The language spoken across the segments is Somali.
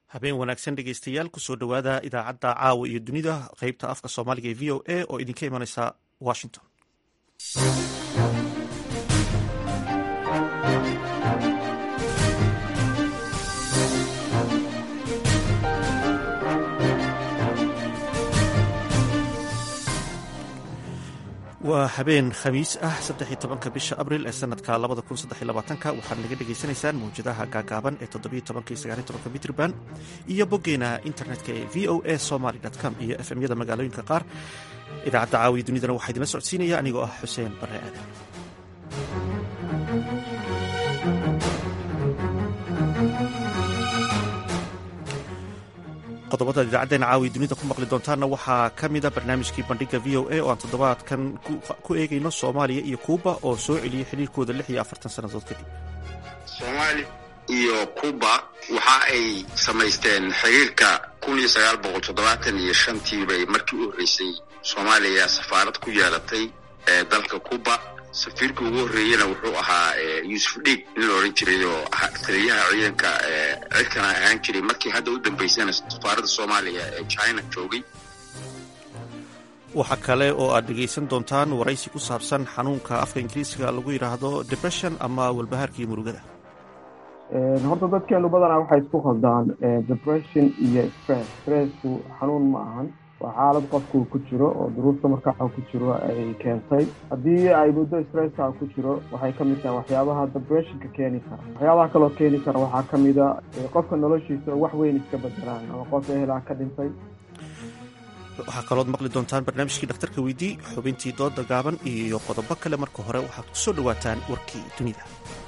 habeen wanaagsan dhegeystayaal kusoo dhowaada idaacadda caawa iyo dunida qeybta afka soomaaliga ee v o a oo idinka imaneysa washington waa habeen khamiis ah saddex iyo tobanka bisha abril ee sanadka labada kun saddex iyo labaatanka waxaad naga dhagaysanaysaan mawjadaha gaagaaban ee toddobiyo tobanka iyo sagaaliyo tobanka mitrban iyo boggeena internetka ee v o a somaly com iyo efmyada magaalooyinka qaar idaacadda caawiya dunidana waxaa idinla socodsiinaya anigoo ah xuseen bare aadan qodobada idaacaddeena caawiya dunida ku maqli doontaanna waxaa ka mida barnaamijkii bandhiga v o a oo aan toddobaadkan ku eegayno soomaaliya iyo kuuba oo soo celiyey xiriirkooda lix iyo afartan sannadood kadib soomaaliya iyo kuuba waxa ay samaysteen xiriirka kun iyo sagaal boqol toddobaatan iyo shantii bay markii u horreysay soomaaliya safaarad ku yeelatay ee dalka kuuba safiirkii ugu horreeyena wuxuu ahaa yuusuf dhiig nin la odhan jiray oo taliyaha ciidanka cirkana ahaan jiray markii hadda u dambaysana safaaradda soomaaliya ee china joogay waxaa kale oo aad dhegaysan doontaan waraysi ku saabsan xanuunka afka ingiriisiga lagu yidhaahdo depression ama walbahaarka iyo murugada horta dadkeenu badanaa waxay isku khaldaan depression iyo stress stressku xanuun ma ahan waa xaalad qofku ku jiro oo duruufta markaa ku jiro ay keentay haddii ay muddo stresska ku jiro waxay ka mid tahay waxyaabaha depressionka keeni kara waxyaabaha kaloo keeni kara waxaa ka mida qofka noloshiisa wax weyn iska bedelaan ama qof ehelaa ka dhintay waxaa kalood maqli doontaan barnaamijkii dhakhtarka weydii xubintii dooda gaaban iyo qodobo kale marka hore waxaad ku soo dhowaataan warkii dunida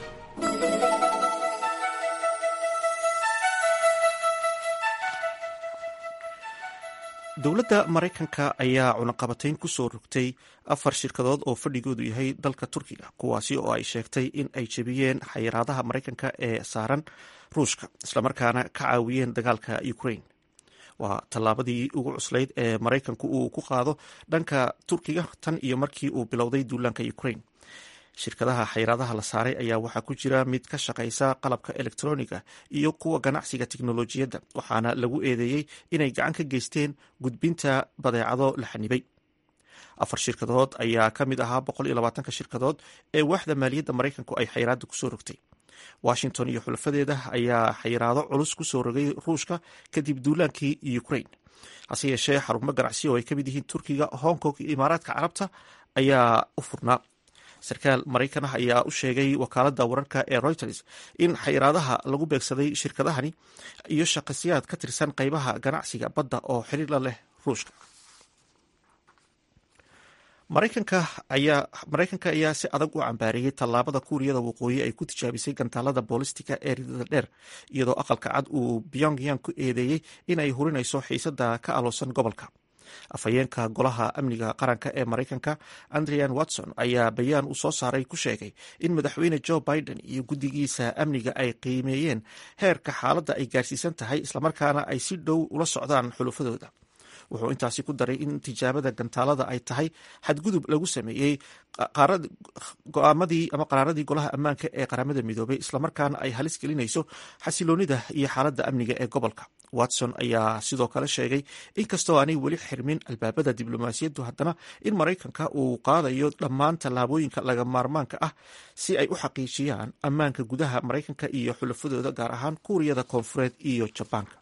dowladda maraykanka ayaa cunaqabatayn ku soo rogtay afar shirkadood oo fadhigoodu yahay dalka turkiga kuwaasi oo ay sheegtay in ay jebiyeen xayiraadaha maraykanka ee saaran ruushka islamarkaana ka caawiyeen dagaalka ukraine waa tallaabadii ugu cuslayd ee maraykanku uu ku qaado dhanka turkiga tan iyo markii uu bilowday duulaanka ukraine shirkadaha xayiraadaha la saaray ayaa waxaa ku jira mid ka shaqaysa qalabka elektroniga iyo kuwa ganacsiga tiknolojiyadda waxaana lagu eedeeyey inay gacan ka geysteen gudbinta badeecado la xanibay afar shirkadood ayaa ka mid ahaa boqol iyo labaatanka shirkadood ee waaxda maaliyadda maraykanku ay xayiraada kusoo rogtay washington iyo xulafadeeda ayaa xayiraado culus kusoo rogay ruushka kadib duulaankii ukraine hase yeeshee xarumo ganacsi oo ay ka mid yihiin turkiga hong kong iyo imaaraadka carabta ayaa u furnaa sarkaal maraykan ah ayaa u sheegay wakaaladda wararka ee reuters in xayiraadaha lagu beegsaday shirkadahani iyo shaqasiyaad ka tirsan qeybaha ganacsiga badda oo xiriir la leh ruushka maraykanka ayaa maraykanka ayaa si adag u cambaareeyey tallaabada kuuriyada waqooyi ay ku tijaabisay gantaalada boolistiga ee ridada dheer iyadoo aqalka cad uu pyongyang ku eedeeyey in ay hurinayso xiisada ka aloosan gobolka afhayeenka golaha amniga qaranka ee maraykanka andrian watson ayaa bayaan uu soo saaray ku sheegay in madaxweyne joe biden iyo guddigiisa amniga ay qiimeeyeen heerka xaaladda ay gaarsiisan tahay islamarkaana ay si dhow ula socdaan xulufadooda wuxuu intaasi ku daray in tijaabada gantaalada ay tahay xadgudub lagu sameeyey go-aamadii ama qaraaradii golaha ammaanka ee qaramada midoobay islamarkaana ay halis gelinayso xasiloonida iyo xaaladda amniga ee gobolka watson ayaa sidoo kale sheegay inkastoo aanay weli xirmin albaabada diblomaasiyaddu haddana in maraykanka uu qaadayo dhammaan tallaabooyinka laga maarmaanka ah si ay u xaqiijiyaan ammaanka gudaha maraykanka iyo xulafadooda gaar ahaan kuuriyada koonfureed iyo jabaanka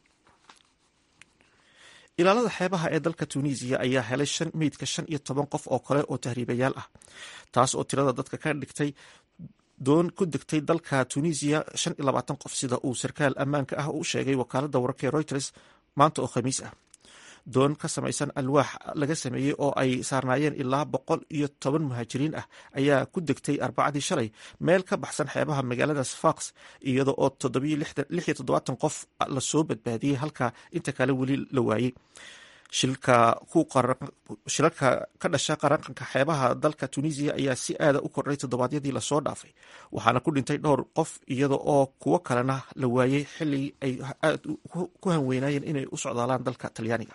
ilaalada xeebaha ee dalka tunisiya ayaa helay meydka shan iyo toban qof oo kale oo tahriibayaal ah taas oo tirada dadka ka dhigtay doon ku degtay dalka tunisiya shan iyo labaatan qof sida uu sarkaal ammaanka ah u sheegay wakaaladda wararka ee reuters maanta oo khamiis ah doon ka samaysan alwaax laga sameeyey oo ay saarnaayeen ilaa boqol iyo toban muhaajiriin ah ayaa ku degtay arbacadii shalay meel ka baxsan xeebaha magaalada sfax iyada oo lix iyo toddobaatan qof lasoo badbaadiyey halka inta kale weli la waayey shilalka ka dhasha qaranqanka xeebaha dalka tunisiya ayaa si aada u kordhay toddobaadyadii lasoo dhaafay waxaana ku dhintay dhowr qof iyada oo kuwo kalena la waayey xili ay aad ku hanweynayeen inay u socdaalaan dalka talyaaniga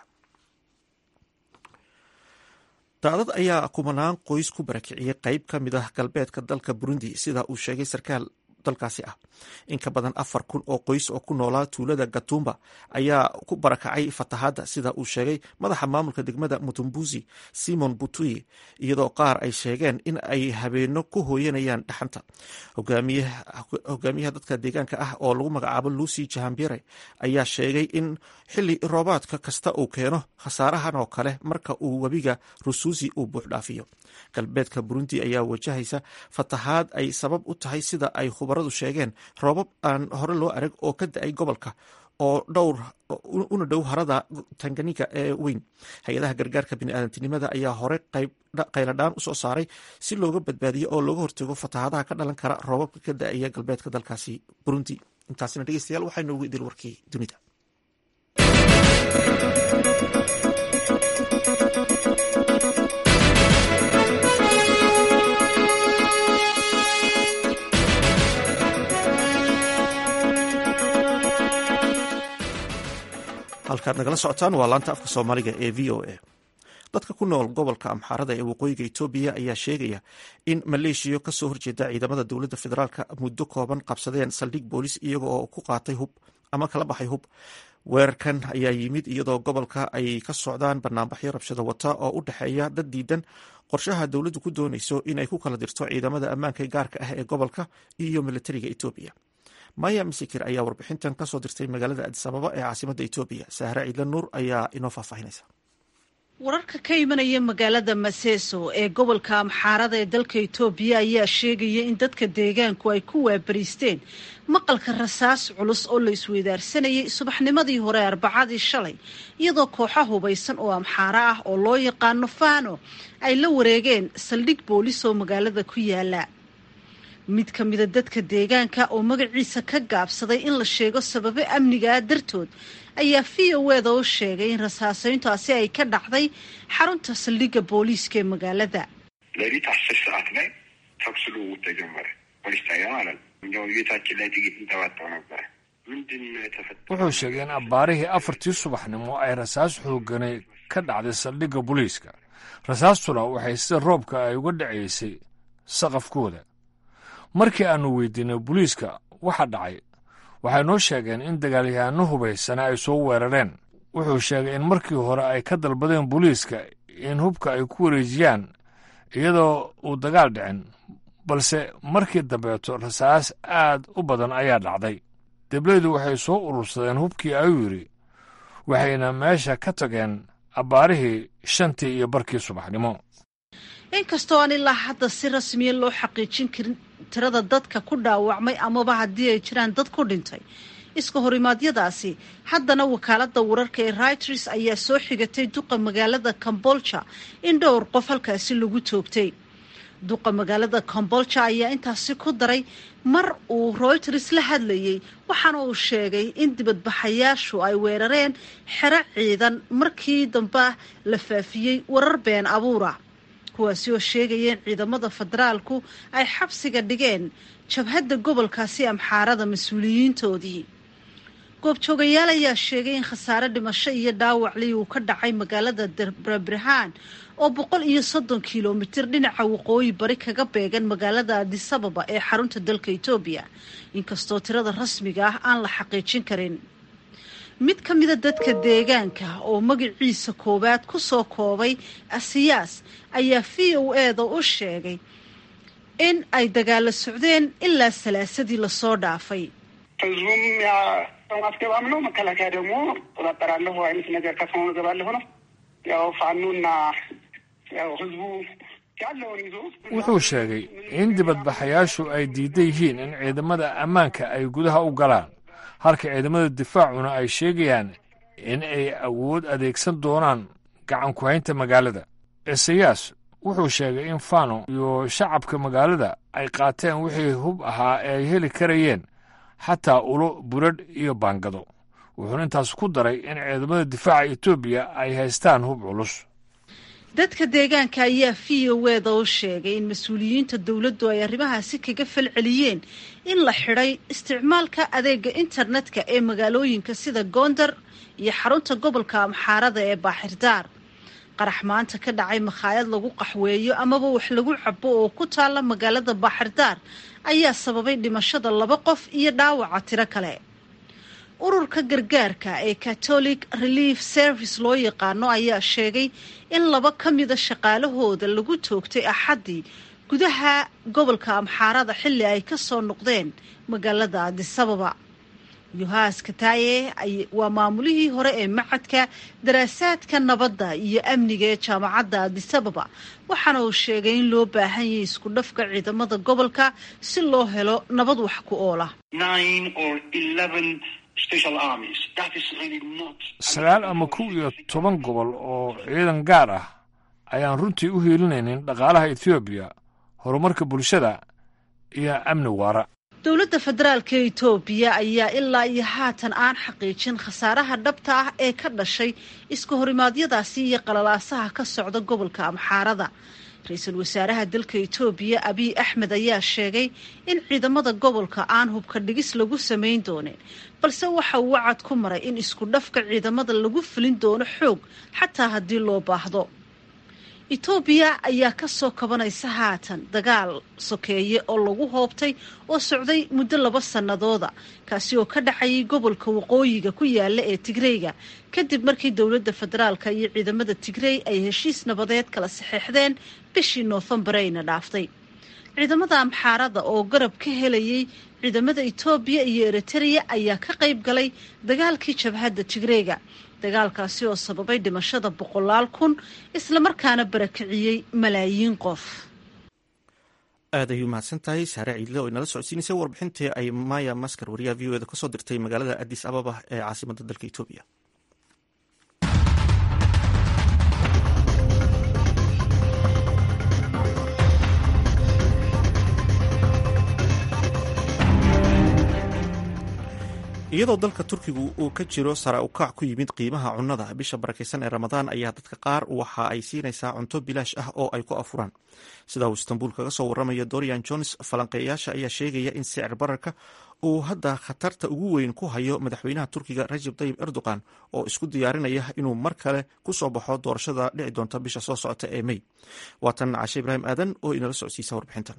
daadad ayaa kumanaan qoys ku barakiciyey qeyb ka mid ah galbeedka dalka burundi sida uu sheegay sarkaal dalkaasi ah in ka badan afar kun oo qoys oo ku noolaa tuulada gatumba ayaa ku barakacay fatahaadda sida uu sheegay madaxa maamulka degmada mutumbuzi simon butuyi iyadoo qaar ay sheegeen in ay habeeno ku hooyanayaan dhaxanta hogaamiyaha dadka deegaanka ah oo lagu magacaabo lucy jahambire ayaa sheegay in xili roobaadka kasta uu keeno khasaarahan oo kale marka uu webiga rusuusi uu buuxdhaafiyo galbeedka burundi ayaa wajahaysa fatahaad ay sabab u tahay sida ay khubaradu sheegeen roobab aan hore loo arag oo ka da-ay gobolka oo dhowr una dhow harada tanganika ee weyn hay-adaha gargaarka biniaadantinimada ayaa hore qayladhaan usoo saaray si looga badbaadiyo oo looga hortago fatahaadaha ka dhalan kara roobabka ka da-aya galbeedka dalkaasi burundi intaasina dhegeystayaal waxaa noogu idil warkii dunida halkaad nagala socotaan waa laanta afka soomaaliga ee v o a dadka ku nool gobolka amxaarada ee waqooyiga etoobiya ayaa sheegaya in maleeshiya kasoo horjeeda ciidamada dowladda federaalk muddo kooban qabsadeen saldhig boolis iyaga oo ku qaatay hub ama kala baxay hub weerarkan ayaa yimid iyadoo gobolka ay ka socdaan banaanbaxyo rabshada wata oo u dhexeeya dad diidan qorshaha dowladdu ku doonayso in ay ku kala dirto ciidamada ammaanka gaarka ah ee gobolka iyo militariga etoobiya maya masikir ayaa warbixintan kasoo dirtay magaalada adisababa ee caasimada etoobiya sahre ciidla nuur ayaa inoo faahfaahinaysa wararka ka imanaya magaalada maseso ee gobolka amxaarada ee dalka etoobiya ayaa sheegaya in dadka deegaanku ay ku waabariisteen maqalka rasaas culus oo la isweydaarsanayay subaxnimadii hore arbacadii shalay iyadoo kooxa hubaysan oo amxaaro ah oo loo yaqaano fano ay la wareegeen saldhig boolis oo magaalada ku yaala mid ka mida dadka deegaanka oo magaciisa ka gaabsaday in la sheego sababe amnigaa dartood ayaa v o eda u sheegay in rasaaseyntaasi ay ka dhacday xarunta saldhigga booliiska ee magaalada ሌሊት አስር ሰዓት ላይ ተኩስ ልውውጥ ተጀመረ። ፖሊስ ጣቢያ ማለት ነው። እንዲያው ቤታችን ላይ ጥይት እንጠባጠው ነበረ። ምንድን ነው የተፈጠረው? wuxuu sheegay in abbaarihii afartii subaxnimo ay rasaas xooganay ka dhacday saldhigga booliiska rasaastuna waxay sida roobka ay uga dhacaysay saqafkooda markii aannu weydiinay booliiska waxa dhacay waxay noo sheegeen in dagaalyahaano hubaysana ay soo weerareen wuxuu sheegay in markii hore ay ka dalbadeen booliiska in hubka ay ku wareejiyaan iyadoo uu dagaal dhicin balse markii dambeeto rasaas aad u badan ayaa dhacday deblaydu waxay soo urursadeen hubkii ayuu yidhi waxayna meesha ka tageen abbaarihii shantii iyo barkii subaxnimo inkastoo aan ilaa hadda si rasmiya loo xaqiijin karin tirada dadka ku dhaawacmay amaba haddii ay jiraan dad ku dhintay iska horimaadyadaasi haddana wakaaladda wararka ee reuters ayaa soo xigatay duqa magaalada kambolja in dhowr qof halkaasi lagu toogtay duqa magaalada kambolja ayaa intaasi ku daray mar uu reuters la hadlayey waxaana uu sheegay in dibadbaxayaashu ay weerareen xero ciidan markii dambe la faafiyey warar been abuura kuwaasi oo sheegaya in ciidamada federaalku ay xabsiga dhigeen jabhadda gobolkaasi amxaarada mas-uuliyiintoodii goobjoogayaal ayaa sheegay in khasaare dhimasho iyo dhaawaclii uu ka dhacay magaalada darbrabrhaan oo boqol iyo soddon kilomitir dhinaca waqooyi bari kaga beegan magaalada adisababa ee xarunta dalka etoobiya inkastoo tirada rasmiga ah aan la xaqiijin karin mid ka mida dadka deegaanka oo magaciisa koowaad ku soo koobay asiyaas ayaa v o eda u sheegay in ay dagaalo socdeen ilaa salaasadii lasoo dhaafay ህዝቡም ያ ማስገባም ነው። መከላከያ ደግሞ ቆጣጠራለሁ አይነት ነገር ከሰሞኑ ገባለሁ ነው። ያው ፋኖና ያው ህዝቡ ያለውን ይዞ wuxuu sheegay in dibadbaxayaashu ay diidan yihiin in ciidamada ammaanka ay gudaha u galaan halka ciidamada difaacuna ay sheegayaan in ay awood adeegsan doonaan gacan ku-haynta magaalada isayaas wuxuu sheegay in fano iyo shacabka magaalada ay qaateen wixii hub ahaa ee ay heli karayeen xataa ulo buradh iyo baangado wuxuuna intaas ku daray in ciidamada difaaca etoobiya ay haystaan hub culus dadka deegaanka ayaa v o eda u sheegay in mas-uuliyiinta dowladdu ay arrimahaasi kaga falceliyeen in la xidhay isticmaalka adeega internetka ee magaalooyinka sida goondar iyo xarunta gobolka amxaarada ee baaxirdaar qarax maanta ka dhacay makhaayad lagu qaxweeyo amaba wax lagu cabo oo ku taalla magaalada baaxirdaar ayaa sababay dhimashada laba qof iyo dhaawaca tiro kale ururka gargaarka ee catholic relief service loo yaqaano ayaa sheegay in laba ka mida shaqaalahooda lagu toogtay axaddii gudaha gobolka amxaarada xilli ay ka soo noqdeen magaalada adisababa yohas kataye waa maamulihii hore ee macadka daraasaadka nabadda iyo amniga ee jaamacadda adisababa waxaana uu sheegay in loo baahan yahay isku dhafka ciidamada gobolka si loo helo nabad wax ku oola sagaal ama kow iyo toban gobol oo ciidan gaar ah ayaan runtii u hiilinaynin dhaqaalaha etoobiya horumarka bulshada iyo amni waara dowladda federaalka etoobiya ayaa ilaa iyo haatan aan xaqiijin khasaaraha dhabta ah ee ka dhashay iska horimaadyadaasi iyo qalalaasaha ka socda gobolka amxaarada ra-iisul wasaaraha dalka etoobiya abiy axmed ayaa sheegay in ciidamada gobolka aan hubka dhigis lagu samayn doonin balse waxa uu wacad ku maray in isku dhafka ciidamada lagu fulin doono xoog xataa haddii loo baahdo etoobiya ayaa ka soo kabanaysa haatan dagaal sokeeye oo lagu hoobtay oo socday muddo laba sannadooda kaasi oo ka dhacayay gobolka waqooyiga ku yaala ee tigreyga kadib markii dowladda federaalka iyo ciidamada tigrey ay heshiis nabadeed kala saxeexdeen bishii noofembareyna dhaaftay ciidamada amxaarada oo garab ka helayay ciidamada etoobiya iyo eritereya ayaa ka qayb galay dagaalkii jabhadda tigreyga dagaalkaasi oo sababay dhimashada boqolaal kun islamarkaana barakiciyey malaayiin qof aad ayuu mahadsan tahay saare ciidle oo inala socodsiinaysay warbixintii ay maya maskar wariyaha v o eda kasoo dirtay magaalada adis ababa ee caasimadda dalka etoobiya iyadoo dalka turkigu uu ka jiro sara ukac ku yimid qiimaha cunnada bisha barakaysan ee ramadaan ayaa dadka qaar waxa ay siinaysaa cunto bilaash ah oo ay ku afuraan sida uu istanbul kaga soo waramayo dorian jones falanqeeyaasha ayaa sheegaya in sicir bararka uu hadda khatarta ugu weyn ku hayo madaxweynaha turkiga rajab tayib erdogan oo isku diyaarinaya inuu mar kale ku soo baxo doorashada dhici doonta bisha soo socota ee mey waatan cashe ibraahim aadan oo inala socodsiisa warbixintan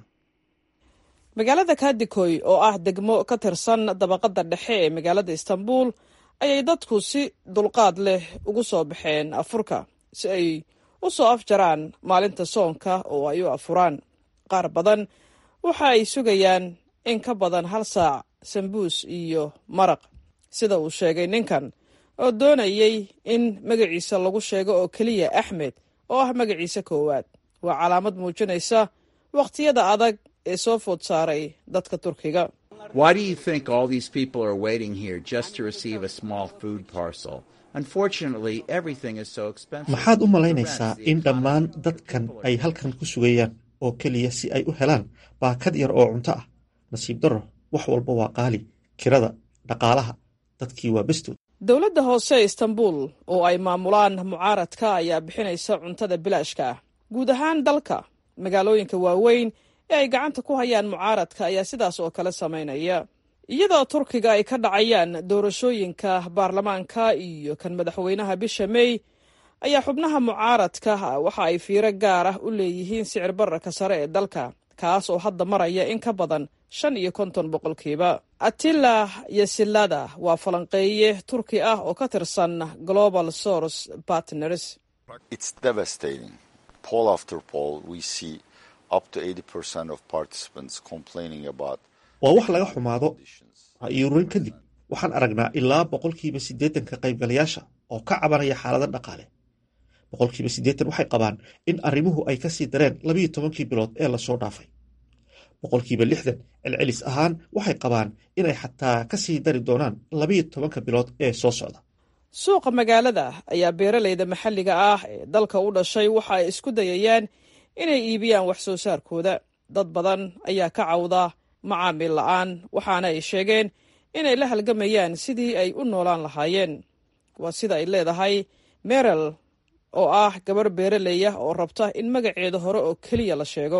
magaalada kadikoy oo ah degmo ka tirsan dabaqadda dhexe ee magaalada istanbul ayay dadku si dulqaad leh ugu soo baxeen afurka si ay u soo afjaraan maalinta soonka oo ay u afuraan qaar badan waxa ay sugayaan in ka badan hal saac sambuus iyo maraq sida uu sheegay ninkan oo doonayay in magaciisa lagu sheego oo keliya axmed oo ah magaciisa koowaad waa calaamad muujinaysa wakhtiyada adag ee soo food saaray dadka turkiga Why do you think all these people are waiting here just to receive a small food parcel? Unfortunately, everything is so expensive. maxaad u malaynaysaa in dhammaan dadkan ay halkan ku sugayaan oo keliya si ay u helaan baakad yar oo cunto ah nasiib darro wax walba waa qaali kirada dhaqaalaha dadkii waa bestood dowladda hoose ee istanbul oo ay maamulaan mucaaradka ayaa bixinaysa cuntada bilaashka ah guud ahaan dalka magaalooyinka waaweyn ee ay gacanta ku hayaan mucaaradka ayaa sidaas oo kale samaynaya iyadoo turkiga ay ka dhacayaan doorashooyinka baarlamaanka iyo kan madaxweynaha bisha mey ayaa xubnaha mucaaradka waxa ay fiiro gaar ah u leeyihiin sicir bararka sare ee dalka kaas oo hadda maraya in ka badan shan iyo konton boqolkiiba atila yasilada waa falanqeeye turki ah oo ka tirsan global source partners It's devastating. Poll after poll, we see up to 80% of participants complaining about waa wax laga xumaado ra'yi-ururin kadib waxaan aragnaa ilaa boqolkiiba siddeetanka qaybgalayaasha oo ka cabanaya xaalada dhaqaale boqolkiiba siddeetan waxay qabaan in arrimuhu ay ka sii dareen labiyo tobankii bilood ee lasoo dhaafay boqolkiiba lixdan celcelis ahaan waxay qabaan inay xataa ka sii dari doonaan labiyo tobanka bilood ee soo socda suuqa magaalada ayaa beeralayda maxalliga ah ee dalka u dhashay waxa ay isku dayayaan inay iibiyaan wax soo saarkooda dad badan ayaa ka cawda macaamiil la'aan waxaana ay sheegeen inay la halgamayaan sidii ay u noolaan lahaayeen waa sida ay leedahay merel oo ah gabarh beeraley ah oo rabta in magaceeda hore oo keliya la sheego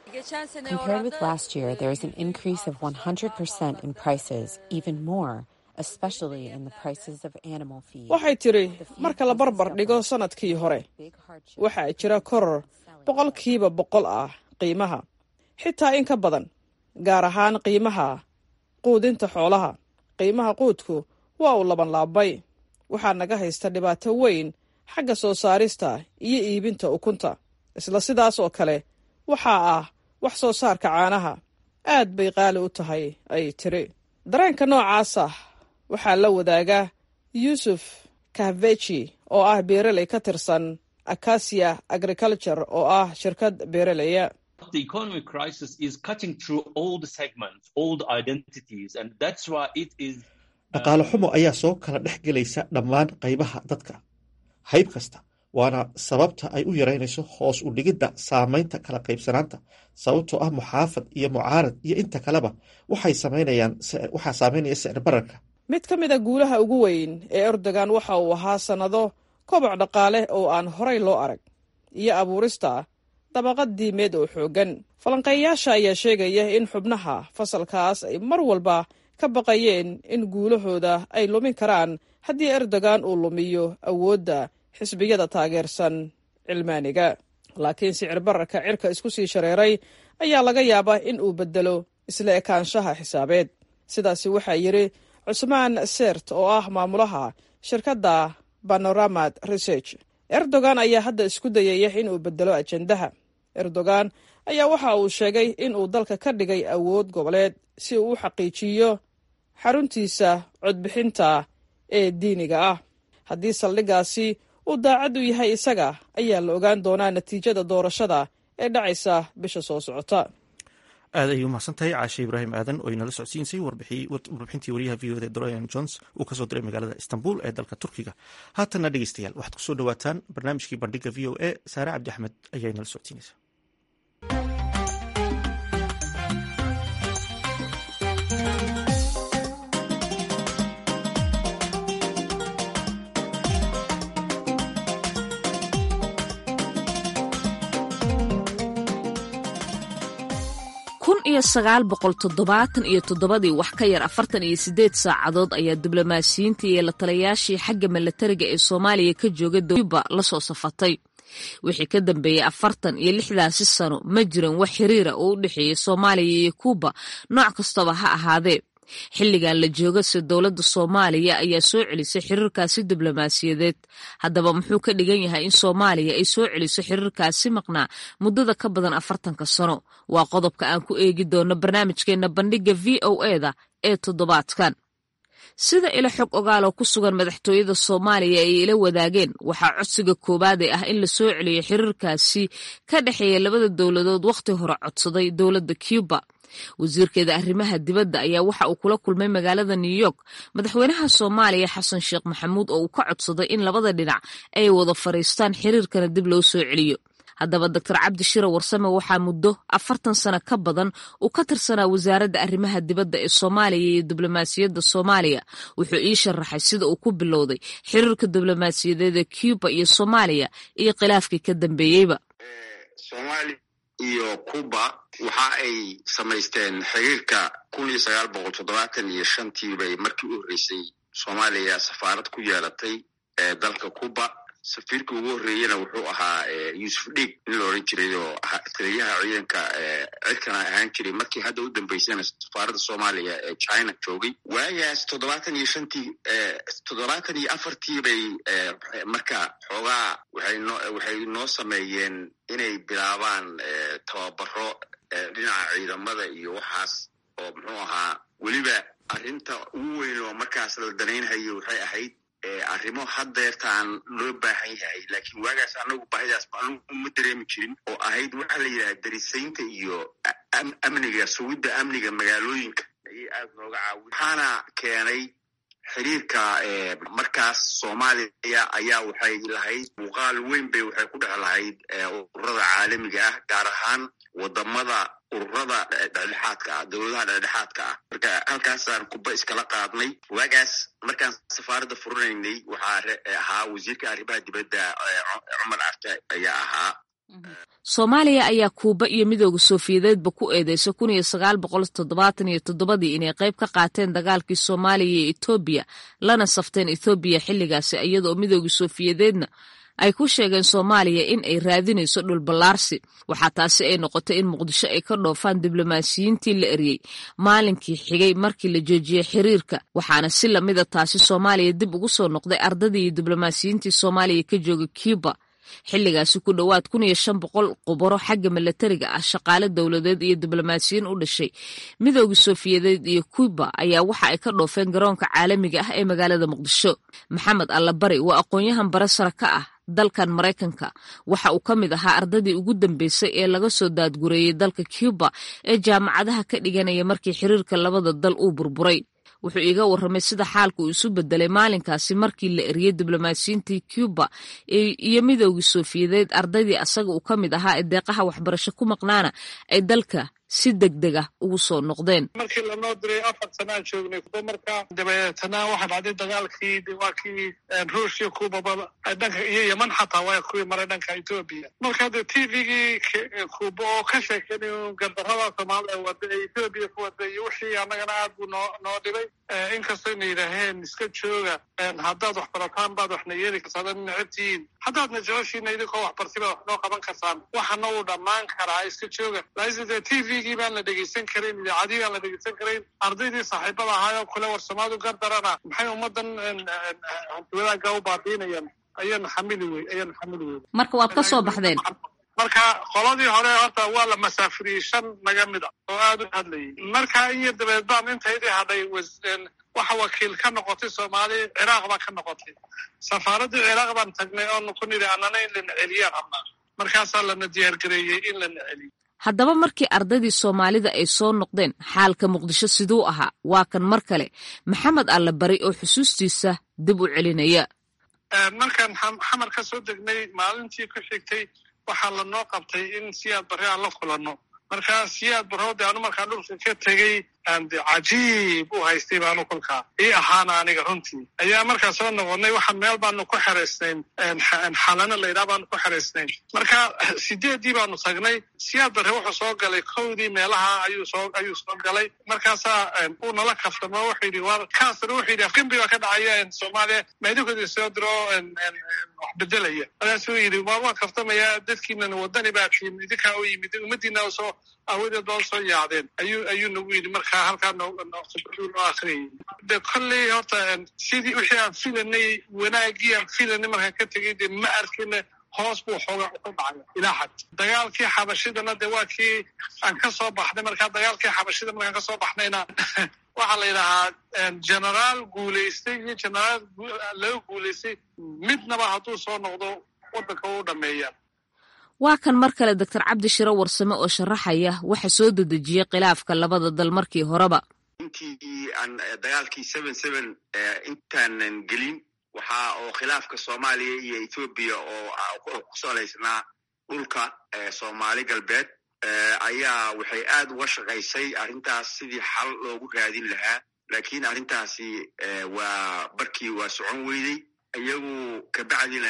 Compared with last year, there is an increase of 100% in prices, even more waxay tidhi marka la barbar dhigo sannadkii hore waxaa jira koror boqolkiiba boqol ah qiimaha xitaa in ka badan gaar ahaan qiimaha quudinta xoolaha qiimaha quudku waa uu labanlaabmay waxaa naga haysta dhibaato weyn xagga soo saarista iyo iibinta ukunta isla sidaas oo kale waxaa ah wax soo saarka caanaha aad bay qaali u tahay ay tiri dareenka noocaasa waxaa la wadaaga yuusuf kahveji oo ah beereley ka tirsan acasia agriculture oo ah shirkad beereleya dhaqaale xumo ayaa soo kala dhex gelaysa dhammaan qaybaha dadka hayb kasta waana sababta ay u yaraynayso hoos u dhigidda saamaynta kala qaybsanaanta sababtoo ah muxaafad iyo mucaarad iyo inta kaleba waxay samaynayaan waxaa saameynaya sicir bararka mid ka mid a guulaha ugu weyn ee erdogan waxa uu ahaa sannado koboc dhaqaale oo aan horay loo arag iyo abuurista dabaqad diimeed oo xooggan falanqeeyayaasha ayaa sheegaya in xubnaha fasalkaas ay mar walba ka baqayeen in guulahooda ay lumin karaan haddii erdogan uu lumiyo awoodda xisbiyada taageersan cilmaaniga laakiin sicir bararka cirka isku sii shareeray ayaa laga yaabaa in uu beddelo isla ekaanshaha xisaabeed sidaasi waxaa yidhi cusmaan sert oo ah maamulaha shirkadda banoramad research erdogan ayaa hadda isku dayaya inuu beddelo ajendaha erdogan ayaa waxa uu sheegay in uu dalka ka dhigay awood goboleed si uu u xaqiijiyo xaruntiisa codbixinta ee diiniga ah haddii saldhiggaasi uu daacad u yahay isaga ayaa la ogaan doonaa natiijada doorashada ee dhacaysa bisha soo socota aad ayay umahadsan tahay caashe ibraahim aadan oo inala socodsiinsay warbixintii wariyaha v o da dorian jones uu kasoo diray magaalada istanbul ee dalka turkiga haatanna dhegeystayaal waxaad kusoo dhawaataan barnaamijkii bandhiga v o a saare cabdi axmed ayaa inala socodsiinaysa kun iyo sagaal boqol toddobaatan iyo toddobadii wax ka yar afartan iyo siddeed saacadood ayaa diblomaasiyiintii iyo la talayaashii xagga milatariga ee soomaaliya ka jooga dowba la soo safatay wixii ka dambeeyey afartan iyo lixdaasi sano ma jiran wax xiriira oo u dhexeeya soomaaliya iyo kuuba nooc kastaba ha ahaadee xilligan la jooga se dowladda soomaaliya ayaa soo celisay xiriirkaasi diblomaasiyadeed haddaba muxuu ka dhigan yahay in soomaaliya ay soo celiso xiriirkaasi maqnaa muddada ka badan afartanka sano waa qodobka aan ku eegi doono barnaamijkeenna bandhigga v o eda ee toddobaadkan sida ilo xog ogaaloo ku sugan madaxtooyada soomaaliya ay ila wadaageen waxaa codsiga koowaade ah in la soo celiyo xiriirkaasi ka dhexeeya labada dowladood wakhti hore codsaday dowladda cuba wasiirkeeda arrimaha dibadda ayaa waxa uu kula kulmay magaalada new york madaxweynaha soomaaliya xasan sheekh maxamuud oo uu ka codsaday in labada dhinac ay wada fadhiistaan xiriirkana dib loo soo celiyo haddaba doctor cabdi shira warsame waxaa muddo afartan sano ka badan uu ka tirsanaa wasaaradda arrimaha dibadda ee soomaaliya iyo diblomaasiyadda soomaaliya wuxuu ii sharaxay sida uu ku bilowday xiriirka diblomaasiyadeed ee cuba iyo soomaaliya iyo khilaafkii ka dambeeyeyba iyo cuba waxa ay samaysteen xiriirka kun iyo sagaal boqol toddobaatan iyo shantii bay markii u horreysay soomaaliya safaarad ku yeelatay ee dalka cuba safiirka ugu horreeyena wuxuu ahaa yuusuf dhiig nin la odhan jiray oo taliyaha ciidanka cirkana ahaan jiray markii hadda u dambeysana safaaradda soomaaliya ee china joogay waagaas toddobaatan iyo shantii toddobaatan iyo afartii bay marka xoogaa waxay noo waxay noo sameeyeen inay bilaabaan tababaro dhinaca ciidamada iyo waxaas oo muxuu ahaa weliba arrinta ugu weyn oo markaas la danaynhayo waxay ahayd arrimo haddeertaan loo baahan yahay laakiin waagaas anagu baahidaas anugu ma dareemi jirin oo ahayd waxaa la yidhaha darisaynta iyo amniga sugidda amniga magaalooyinka ayay aad nooga caawi waxaana keenay xiriirka markaas soomaaliya ayaa waxay lahayd muuqaal weyn bay waxay ku dhex lahayd ururada caalamiga ah gaar ahaan wadamada ururada dhexdhexaadka ah dowladaha dhexdhexaadka ah marka halkaasaan kuba iskala qaadnay waagaas markaan safaaradda furinaynay waxaa ahaa wasiirka arrimaha dibadda cumar carte ayaa ahaa soomaaliya ayaa kuuba iyo midooda soofiyadeedba ku eedeysa kun iyo sagaal boqol toddobaatan iyo toddobadii inay qayb ka qaateen dagaalkii soomaaliya iyo etoobiya lana safteen ethoobiya xilligaasi iyadoo midooda soofiyadeedna ay ku sheegeen soomaaliya in ay raadinayso dhulballaarsi waxaa taasi ay noqotay in muqdisho ay ka dhoofaan diblomaasiyiintii la eryey maalinkii xigay markii la joojiyey xiriirka waxaana si lamida taasi soomaaliya dib ugu soo noqday ardadii iyo diblomaasiyiintii soomaaliya ka jooga cuba xilligaasi ku dhowaad kun iyo shan boqol qubaro xagga milatariga ah shaqaale dowladeed iyo diblomaasiyiin u dhashay midooda soofiyadeed iyo cuba ayaa waxa ay ka dhoofeen garoonka caalamiga ah ee magaalada muqdisho maxamed allabari waa aqoon-yahan bare sare ka ah dalkan maraykanka waxa uu ka mid ahaa ardadii ugu dambeysay ee laga soo daadgureeyey dalka cuba ee jaamacadaha ka dhiganaya markii xiriirka labada dal uu burburay wuxuu iiga warramay sida xaalka uu isu bedelay maalinkaasi markii la eriyey diblomaasiyiintii cuba iyo midoogii soofiyadeed ardaydii asaga uu ka mid ahaa ee deeqaha waxbarasho ku maqnaana ay dalka si degdeg ah ugu soo noqdeen markii lanoo diray afar sanaan joognay kuba markaa dabeetana waxaa dhacday dagaalkii waa kii ruushya kubaba dhanka iyo yeman xataa waa kuwii maray dhanka etoobiya marka de t v-gii kuba oo ka sheekeynay gardarrada soomaalida wada ee etoobiya ku wada iyo wixii annagana aad buu noo noo dhibay inkastayna yidhaaheen iska jooga haddaad wax barataan baad waxna yeeli kartaan ad necabtihiin haddaadna jeceshiina idinkoo waxbartay baad wax noo qaban kartaan waxana uu dhammaan karaa iska jooga laakinde t v gii baan la dhegeysan karayn idaacadii baan la dhegeysan karayn ardaydii saaxiibada ahaayoo kule war soomaadu gardarana maxay ummadan hantiwadaaga u baabiinayaan ayaana xamili wey ayaana xamili wey marka waad ka soo baxdeen marka qoladii hore horta waa la masaafiriyey shan naga mid a oo aada u hadlayay marka in yar dabeed baan intaydii hadhay waxa wakiil ka noqotay soomaali ciraaq baa ka noqotay safaaraddii ciraaq baan tagnay oonu ku nidhi annana in lana celiyaan rabnaa markaasaa lana diyaargareeyey in lana celiyo haddaba markii ardaydii soomaalida ay soo noqdeen xaalka muqdisho siduu ahaa waa kan mar kale maxamed alle bari oo xusuustiisa dib u celinaya markaan xamar ka soo degnay maalintii ku xigtay waxaa lanoo qabtay in siyaad barre aan la kulanno markaa siyaad barroode anu markaa dhulka ka tegey cajiib u haystay baanu kolkaa ii ahaana aniga runtii ayaa markaa soo noqonnay waxa meel baanu ku xeraysnayn xalano laydhaha baanu ku xeraysnayn marka sideeddii baanu tagnay siyaad barre wuxuu soo galay kowdii meelaha ayuu soo ayuu soo galay markaasaa uu nala kaftamo wuxuu yidhi war kaasna wuxuu yidhi afgembi baa ka dhacaya soomaaliya maydinkoodii soo diro wax bedelaya markaasuu yidhi waa waa kaftamaya dadkiinana wadani baa tiin idinkaa u yimid ummadiina soo aawadeed baa usoo yaacdeen ayuu ayuu nagu yidhi markaa halkaa noo akriyay de kolley horta sidii wixii aan filanay wanaagii aan filanay markaan ka tegay de ma arkina hoos buu xooga u dhacay ilaa xad dagaalkii xabashidana de waa kii aan ka soo baxnay markaa dagaalkii xabashida markaan ka soo baxnayna waxaa la yidhahaa generaal guulaystay iyo generaal laga guulaystay midnaba hadduu soo noqdo waddanka u dhameeya waa kan mar kale doctor cabdi shiro warsame oo sharaxaya waxa soo dedejiyey khilaafka labada dal markii horeba intii aan dagaalkii seven seven intaanan gelin waxaa oo khilaafka soomaaliya iyo ethoobiya oo ku salaysnaa dhulka soomaali galbeed ayaa waxay aad uga shaqaysay arrintaas sidii xal loogu raadin lahaa laakiin arrintaasi waa barkii waa socon weydey iyagu kabacdina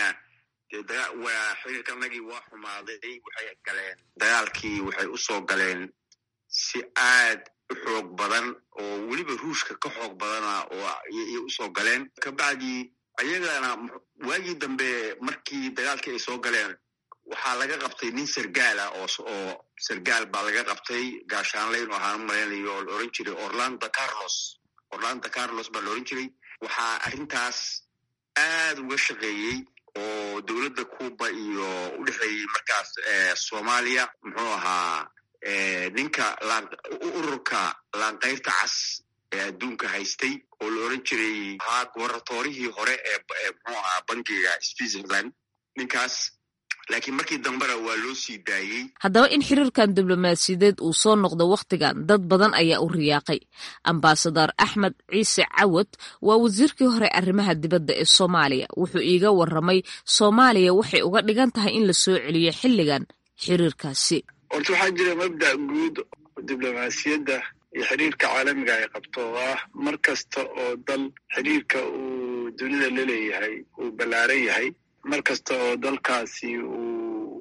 waa xiriirkanagii waa xumaaday waxay galeen dagaalkii waxay u soo galeen si aad u xoog badan oo weliba ruushka ka xoog badana oo ayay usoo galeen kabacdi ayagana waagii dambe markii dagaalkii ay soo galeen waxaa laga qabtay nin sargaal ah oo oo sargaal baa laga qabtay gaashaanle inu ahaan malaynayo oo la oran jiray orlando carlos orlando carlos baa la oran jiray waxaa arrintaas aad uga shaqeeyey oo dowladda cuba iyo u dhexeeyey markaas soomaaliya muxuu ahaa ninka ururka laanqayrta cas ee adduunka haystay oo la oran jiray ahaa gobarnatorihii hore ee muxuu ahaa bangiga switzerland ninkaas laakiin markii dambena waa loo sii daayey haddaba in xiriirkan diblomaasiyadeed uu soo noqdo wakhtigan dad badan ayaa u riyaaqay ambasadar axmed ciise cawad waa wasiirkii hore arrimaha dibadda ee soomaaliya wuxuu iiga warramay soomaaliya waxay uga dhigan tahay in la soo celiyo xilligan xiriirkaasi horta waxaa jira mabda guud diblomaasiyadda iyo xiriirka caalamiga ay qabto oo ah mar kasta oo dal xiriirka uu dunida la leeyahay uu ballaaran yahay mar kasta oo dalkaasi uu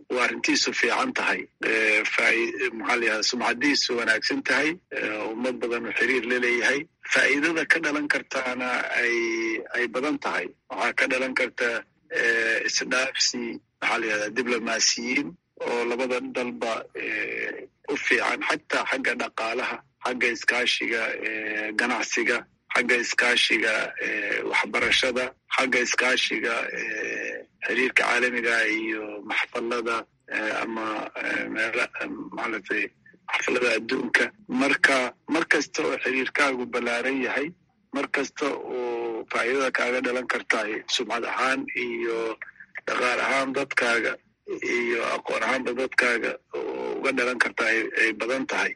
uu arrintiisu fiican tahay maxaa la yihahda sumcadiisu wanaagsan tahay ummad badan uu xiriir la leeyahay faa'iidada ka dhalan kartaana ay ay badan tahay waxaa ka dhalan karta isdhaafsi maxaa la yihahda diblomaasiyiin oo labada dalba u fiican xataa xagga dhaqaalaha xagga iskaashiga ganacsiga xagga iskaashiga waxbarashada xagga iskaashiga xiriirka caalamiga iyo maxfalada ama meel maalatay maxfalada adduunka marka mar kasta oo xiriirkaagu ballaaran yahay mar kasta oo faa'iidada kaaga dhalan kartahay sumcad ahaan iyo dhaqaal ahaan dadkaaga iyo aqoon ahaanba dadkaaga oo uga dhalan kartaa ay badan tahay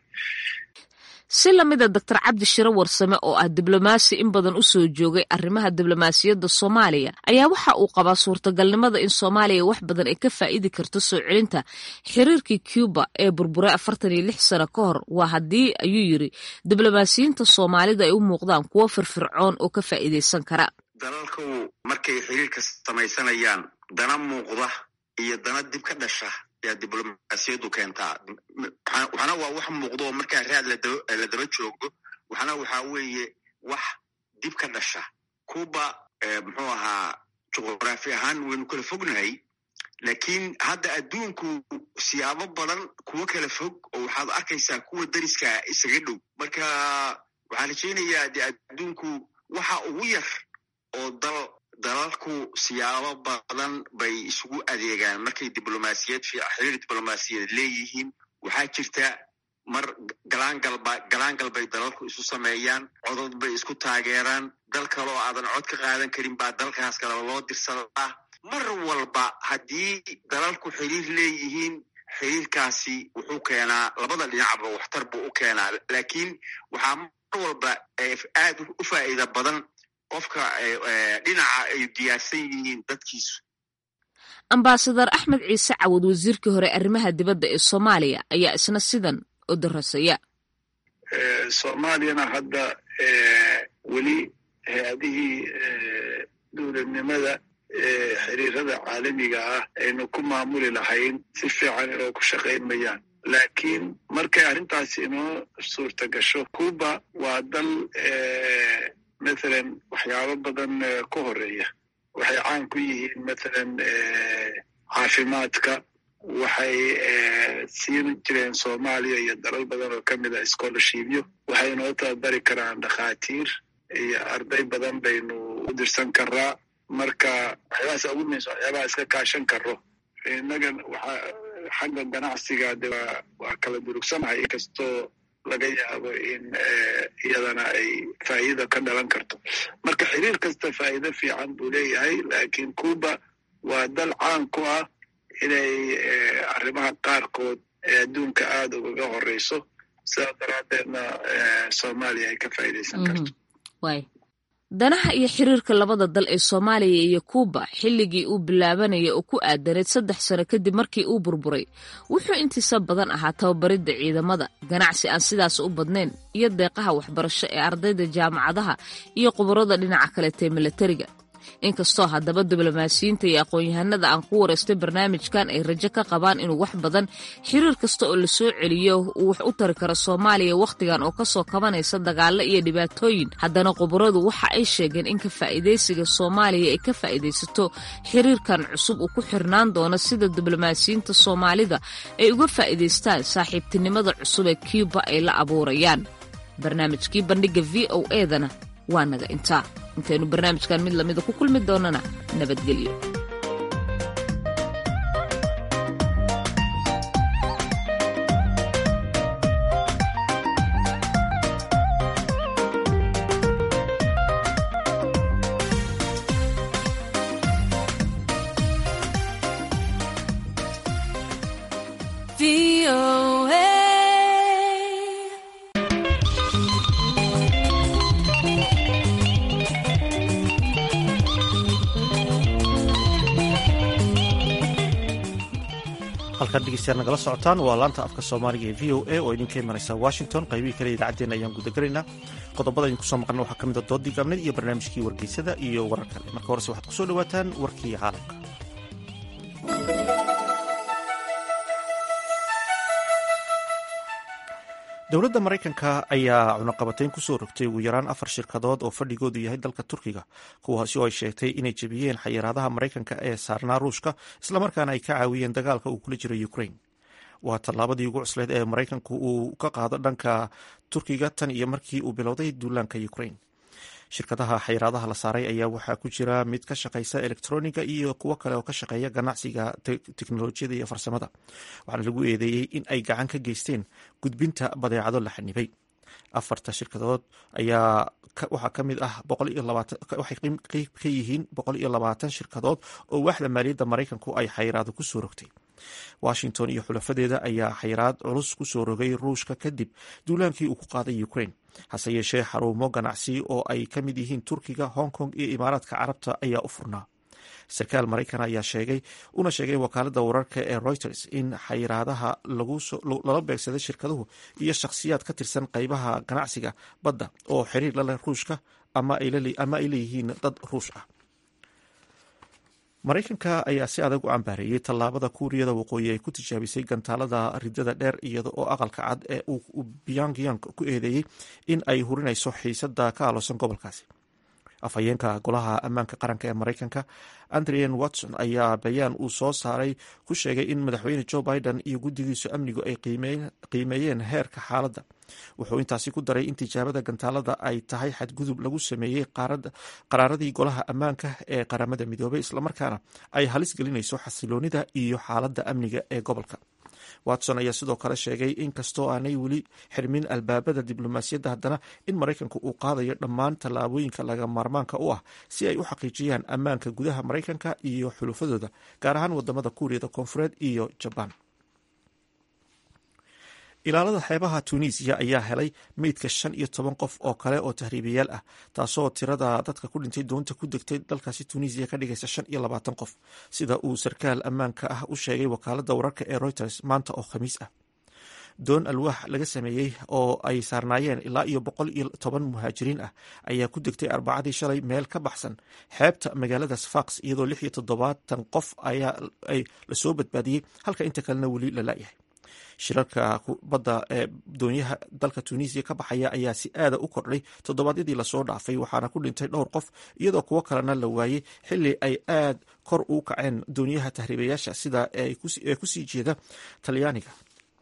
si lamida doctor cabdi shiro warsame oo ah diblomaasi in badan u soo joogay arrimaha diblomaasiyadda soomaaliya ayaa waxa uu qabaa suurtagalnimada in soomaaliya wax badan ay ka faa'idi karto soo celinta xiriirkii cuba ee burburay afartan iyo lix sano ka hor waa haddii ayuu yiri diblomaasiyiinta soomaalida ay u muuqdaan kuwo firfircoon oo ka faa'iidaysan kara dalalku markay xiriirka samaysanayaan dana muuqda iyo dana dib ka dhasha yaa diblomaasiyaddu keentaa waxna waa wax muuqdo oo markaa raad la daba joogo waxna waxaa weeye wax dib ka dhasha cuba muxuu ahaa juqraafi ahaan waynu kala fognahay laakiin hadda adduunku siyaabo badan kuwo kala fog oo waxaad arkaysaa kuwa dariska isaga dhow marka waxaan rajaynayaa de adduunku waxa ugu yar oo dal dalalku siyaabo badan bay isugu adeegaan markay diblomaasiyad xiriir diblomaasiyadeed leeyihiin waxaa jirta mar galaangalba galaangal bay dalalku isu sameeyaan codod bay isku taageeraan dal kale oo aadan cod ka qaadan karin baa dalkaas kaleba loo dirsadaa mar walba haddii dalalku xiriir leeyihiin xiriirkaasi wuxuu keenaa labada dhinacba waxtar buu u keenaa laakiin waxaa mar walba aad u faa'iida badan qofka dhinaca ay diyaarsan yihiin dadkiisu ambasadar axmed ciise cawad wasiirkii hore arrimaha dibadda ee soomaaliya ayaa isna sidan u darasaya soomaaliyana hadda weli hay-adihii dowladnimada xiriirada caalamiga ah aynu ku maamuli lahayn si fiican inoo ku shaqayn mayaan laakiin markay arrintaasi inoo suurta gasho cuba waa dal mathalan waxyaabo badan ka horeeya waxay caan ku yihiin mathalan caafimaadka waxay siin jireen soomaaliya iyo dalal badan oo kamid a scholarshipyo waxay noo tababari karaan dhakhaatiir iyo arday badan baynu u dirsan karaa marka waxyaabahaas ugu muhiimsan waxyaabaha iska kaashan karo innaga waxa xagga ganacsiga de waa kala durugsanahay inkastoo laga yaabo in iyadana ay faa'iida ka dhalan karto marka xiriir kasta faa'iido fiican buu leeyahay laakiin cuba waa dal caan ku ah inay arrimaha qaarkood ee adduunka aada ugaga horeyso sidaa daraaddeedna soomaaliya ay ka faa'iidaysan karto danaha iyo xiriirka labada dal ee soomaaliya iyo kuuba xilligii uu bilaabanaya oo ku aadaneed saddex sano kadib markii uu burburay wuxuu intiisa badan ahaa tababaridda ciidamada ganacsi aan sidaas u badnayn iyo deeqaha waxbarasho ee ardayda jaamacadaha iyo khubarada dhinaca kaleetee milatariga inkastoo haddaba diblomaasiyiinta iyo aqoon-yahanada aan ku wareystay barnaamijkan ay rajo ka qabaan inuu wax badan xiriir kasta oo la soo celiyo uu wax u tari karo soomaaliya wakhtigan oo kasoo kabanaysa dagaalo iyo dhibaatooyin haddana khubaradu waxa ay sheegeen in ka faa'iidaysiga soomaaliya ay ka faa'iidaysato xiriirkan cusub uu ku xirnaan doono sida diblomaasiyiinta soomaalida ay uga faa'iidaystaan saaxiibtinimada cusub ee cuba ay la abuurayaan barnaamijkii bandhigga v o edana waa naga intaa intaynu barnaamijkan mid lamida ku kulmi doonana nabadgelyo halkaan dhegeystayaal nagala socotaan waa laanta afka soomaaliga ee v o a oo idinka imanaysa washington qaybihii kale idaacaddeenna ayaan gudagelaynaa qodobada idinku soo maqlna waxaa ka mid a doodii gaabneed iyo barnaamijkii wargeysada iyo warar kale marka horese waxaad kusoo dhawaataan warkii caalamka dowladda maraykanka ayaa cunaqabatayn kusoo rogtay ugu yaraan afar shirkadood oo fadhigoodu yahay dalka turkiga kuwaasi oo ay sheegtay inay jebiyeen xayiraadaha maraykanka ee saarnaa ruushka islamarkaana ay ka caawiyeen dagaalka uu kula jiro ukraine waa tallaabadii ugu cusleyd ee maraykanku uu ka qaado dhanka turkiga tan iyo markii uu bilowday duulaanka ukraine shirkadaha xayiraadaha la saaray ayaa waxaa ku jira mid ka shaqeysa elektroniga iyo kuwo kale oo ka shaqeeya ganacsiga teknolojiyada iyo farsamada waxaana lagu eedeeyey in ay gacan ka geysteen gudbinta badeecado la xanibay afarta shirkadood ayaa waxaa ka mid ah waxay qeyb ka yihiin boqol iyo labaatan shirkadood oo waaxda maaliyadda maraykanku ay xayiraado kusoo rogtay washington iyo xulafadeeda ayaa xayiraad culus kusoo rogay ruushka kadib duulaankii uu ku qaaday ukraine hase yeeshee xarumo ganacsi oo ay ka mid yihiin turkiga hong kong iyo imaaraadka carabta ayaa u furnaa sarkaal maraykan ayaa sheegay una sheegay wakaalada wararka ee reuters in xayiraadaha lala beegsaday shirkaduhu iyo shakhsiyaad ka tirsan qeybaha ganacsiga badda oo xiriir la leh ruushka ama ay leeyihiin dad ruush ah maraykanka ayaa si adag u cambaareeyey tallaabada kuuriyada waqooyi ay ku tijaabisay gantaalada ridada dheer iyada oo aqalka cad ee uu pyongyang ku eedeeyey in ay hurinayso xiisada ka aloosan gobolkaasi afhayeenka golaha ammaanka qaranka ee maraykanka andrian watson ayaa bayaan uu soo saaray ku sheegay in madaxweyne joe biden iyo guddigiisu amnigu ay qiimeeyeen heerka xaaladda wuxuu intaasi ku daray in tijaabada gantaalada ay tahay xadgudub lagu sameeyey qaraaradii golaha ammaanka ee qaramada midoobay islamarkaana ay halis gelinayso xasiloonida iyo xaaladda amniga ee gobolka watson ayaa sidoo kale sheegay in kastoo aanay weli xirmin albaabada diblomaasiyadda haddana in maraykanku uu qaadayo dhammaan tallaabooyinka laga maarmaanka u ah si ay u xaqiijiyaan ammaanka gudaha maraykanka iyo xulufadooda gaar ahaan wadamada kuuriyada koonfureed iyo jabaan ilaalada xeebaha tunisiya ayaa helay meydka shan iyo toban qof oo kale oo tahriibayaal ah taasoo tirada dadka ku dhintay doonta ku degtay dalkaasi tunisiya ka dhigaysa shan iyo labaatan qof sida uu sarkaal ammaanka ah u sheegay wakaalada wararka ee reuters maanta oo khamiis ah doon alwaax laga sameeyey oo ay saarnaayeen ilaa iyo boqol iyo toban muhaajiriin ah ayaa ku degtay arbacadii shalay meel ka baxsan xeebta magaalada sfax iyadoo lix iyo toddobaatan qof ayaa lasoo badbaadiyey halka inta kalena weli la laayahay shirarka badda ee doonyaha dalka tunisiya ka baxaya ayaa si aada u kordhay toddobaadyadii lasoo dhaafay waxaana ku dhintay dhowr qof iyadoo kuwo kalena la waayey xili ay aad kor u kaceen doonyaha tahriibayaasha sida ee kusii jeeda talyaaniga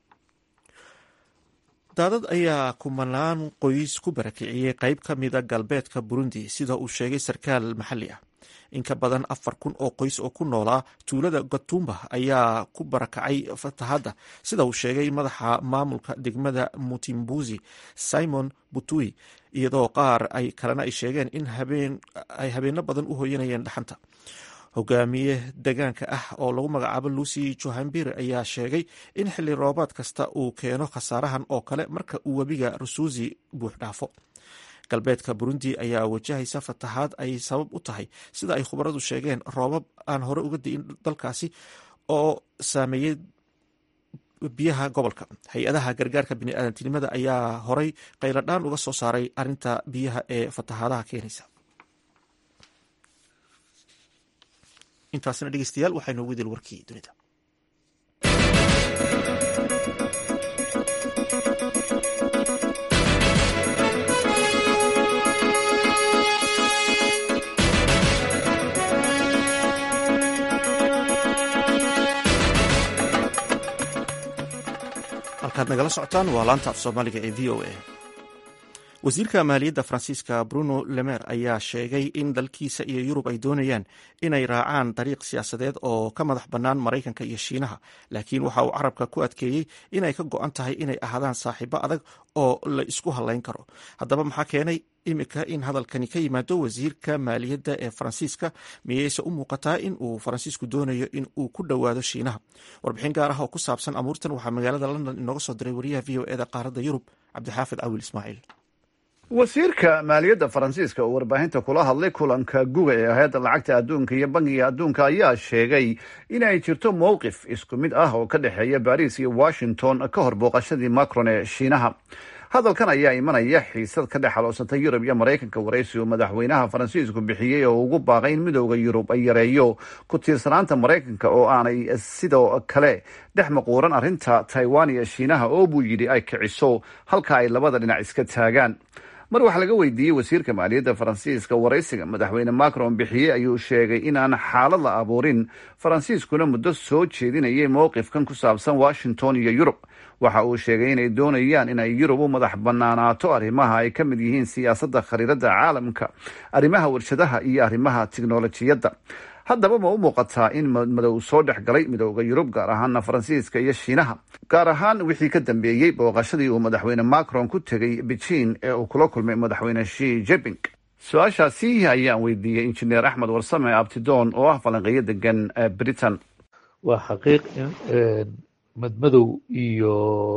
daadad ayaa kumanaan qoys ku barakiciyey qeyb ka mida galbeedka burundi sida uu sheegay sarkaal maxalli ah in ka badan afar kun oo qoys oo ku noolaa tuulada gatumba ayaa ku barakacay fatahadda sida uu sheegay madaxa maamulka degmada mutimbuzi simon butui iyadoo qaar ay kalena ay sheegeen in ay habeeno badan u hoyanayeen dhaxanta hogaamiye degaanka ah oo lagu magacaabo lucy johambir ayaa sheegay in xilli roobaad kasta uu keeno khasaarahan oo kale marka uu webiga rusuusi buux dhaafo galbeedka burundi ayaa wajahaysa fatahaad ay sabab u tahay sida ay khubaradu sheegeen roobab aan hore uga di'in dalkaasi oo saameeyey biyaha gobolka hay-adaha gargaarka biniaadantinimada ayaa horay qayladhaan uga soo saaray arinta biyaha ee fatahaadaha keenaysa intaasna dhegeystayaal waxaa inoogu dil warkii dunida halkaad nagala socotaan waa laanta af soomaaliga ee v o a wasiirka maaliyadda faransiiska bruno lemer ayaa sheegay in dalkiisa iyo yurub ay doonayaan inay raacaan dariiq siyaasadeed oo ka madax bannaan maraykanka iyo shiinaha laakiin waxa uu carabka ku adkeeyey inay ka go-an tahay inay ahaadaan saaxiibo adag oo la isku hadlayn karo haddaba maxaa keenay imika in hadalkani ka yimaado wasiirka maaliyadda ee faransiiska miyeyse u muuqataa in uu faransiisku doonayo in uu ku dhowaado shiinaha warbixin gaar ah oo ku saabsan amuurtan waxaa magaalada london inooga soo diray wariyaha v o eda qaaradda yurub cabdixaafid cawil ismaaciil wasiirka maaliyadda faransiiska oo warbaahinta kula hadlay kulanka guga ee hay-adda lacagta adduunka iyo bangiga adduunka ayaa sheegay inay jirto mowqif isku mid ah oo ka dhexeeya baris iyo washington ka hor booqashadii macron ee shiinaha hadalkan ayaa imanaya xiisad ka dhex xaloosantay yurub iyo maraykanka waraysi uu madaxweynaha faransiisku bixiyey oo ugu baaqay in midooda yurub ay yareeyo ku tiirsanaanta maraykanka oo aanay sidoo kale dhex maquuran arrinta taiwan iyo shiinaha oo buu yidhi ay kiciso halka ay labada dhinac iska taagaan mar waxaa laga weydiiyey wasiirka maaliyadda faransiiska waraysiga madaxweyne macron bixiyey ayuu sheegay in aan xaalad la abuurin faransiiskuna muddo soo jeedinayay mowqifkan ku saabsan washington iyo yurub waxa uu sheegay inay doonayaan inay yurub u madax banaanaato arrimaha ay ka mid yihiin siyaasadda khariirada caalamka arrimaha warshadaha iyo arrimaha tiknolojiyadda haddaba ma u muuqataa in madow soo dhex galay midooda yurub gaar ahaana faransiiska iyo shiinaha gaar ahaan wixii ka dambeeyey booqashadii uu madaxweyne macron ku tegay beijing ee uu kula kulmay madaxweyne shi jeping su-aashaasi ayaan weydiiyey injineer axmed warsame abtidoon oo ah falanqeeyo degan britain waa xaqiiq in madmadow iyo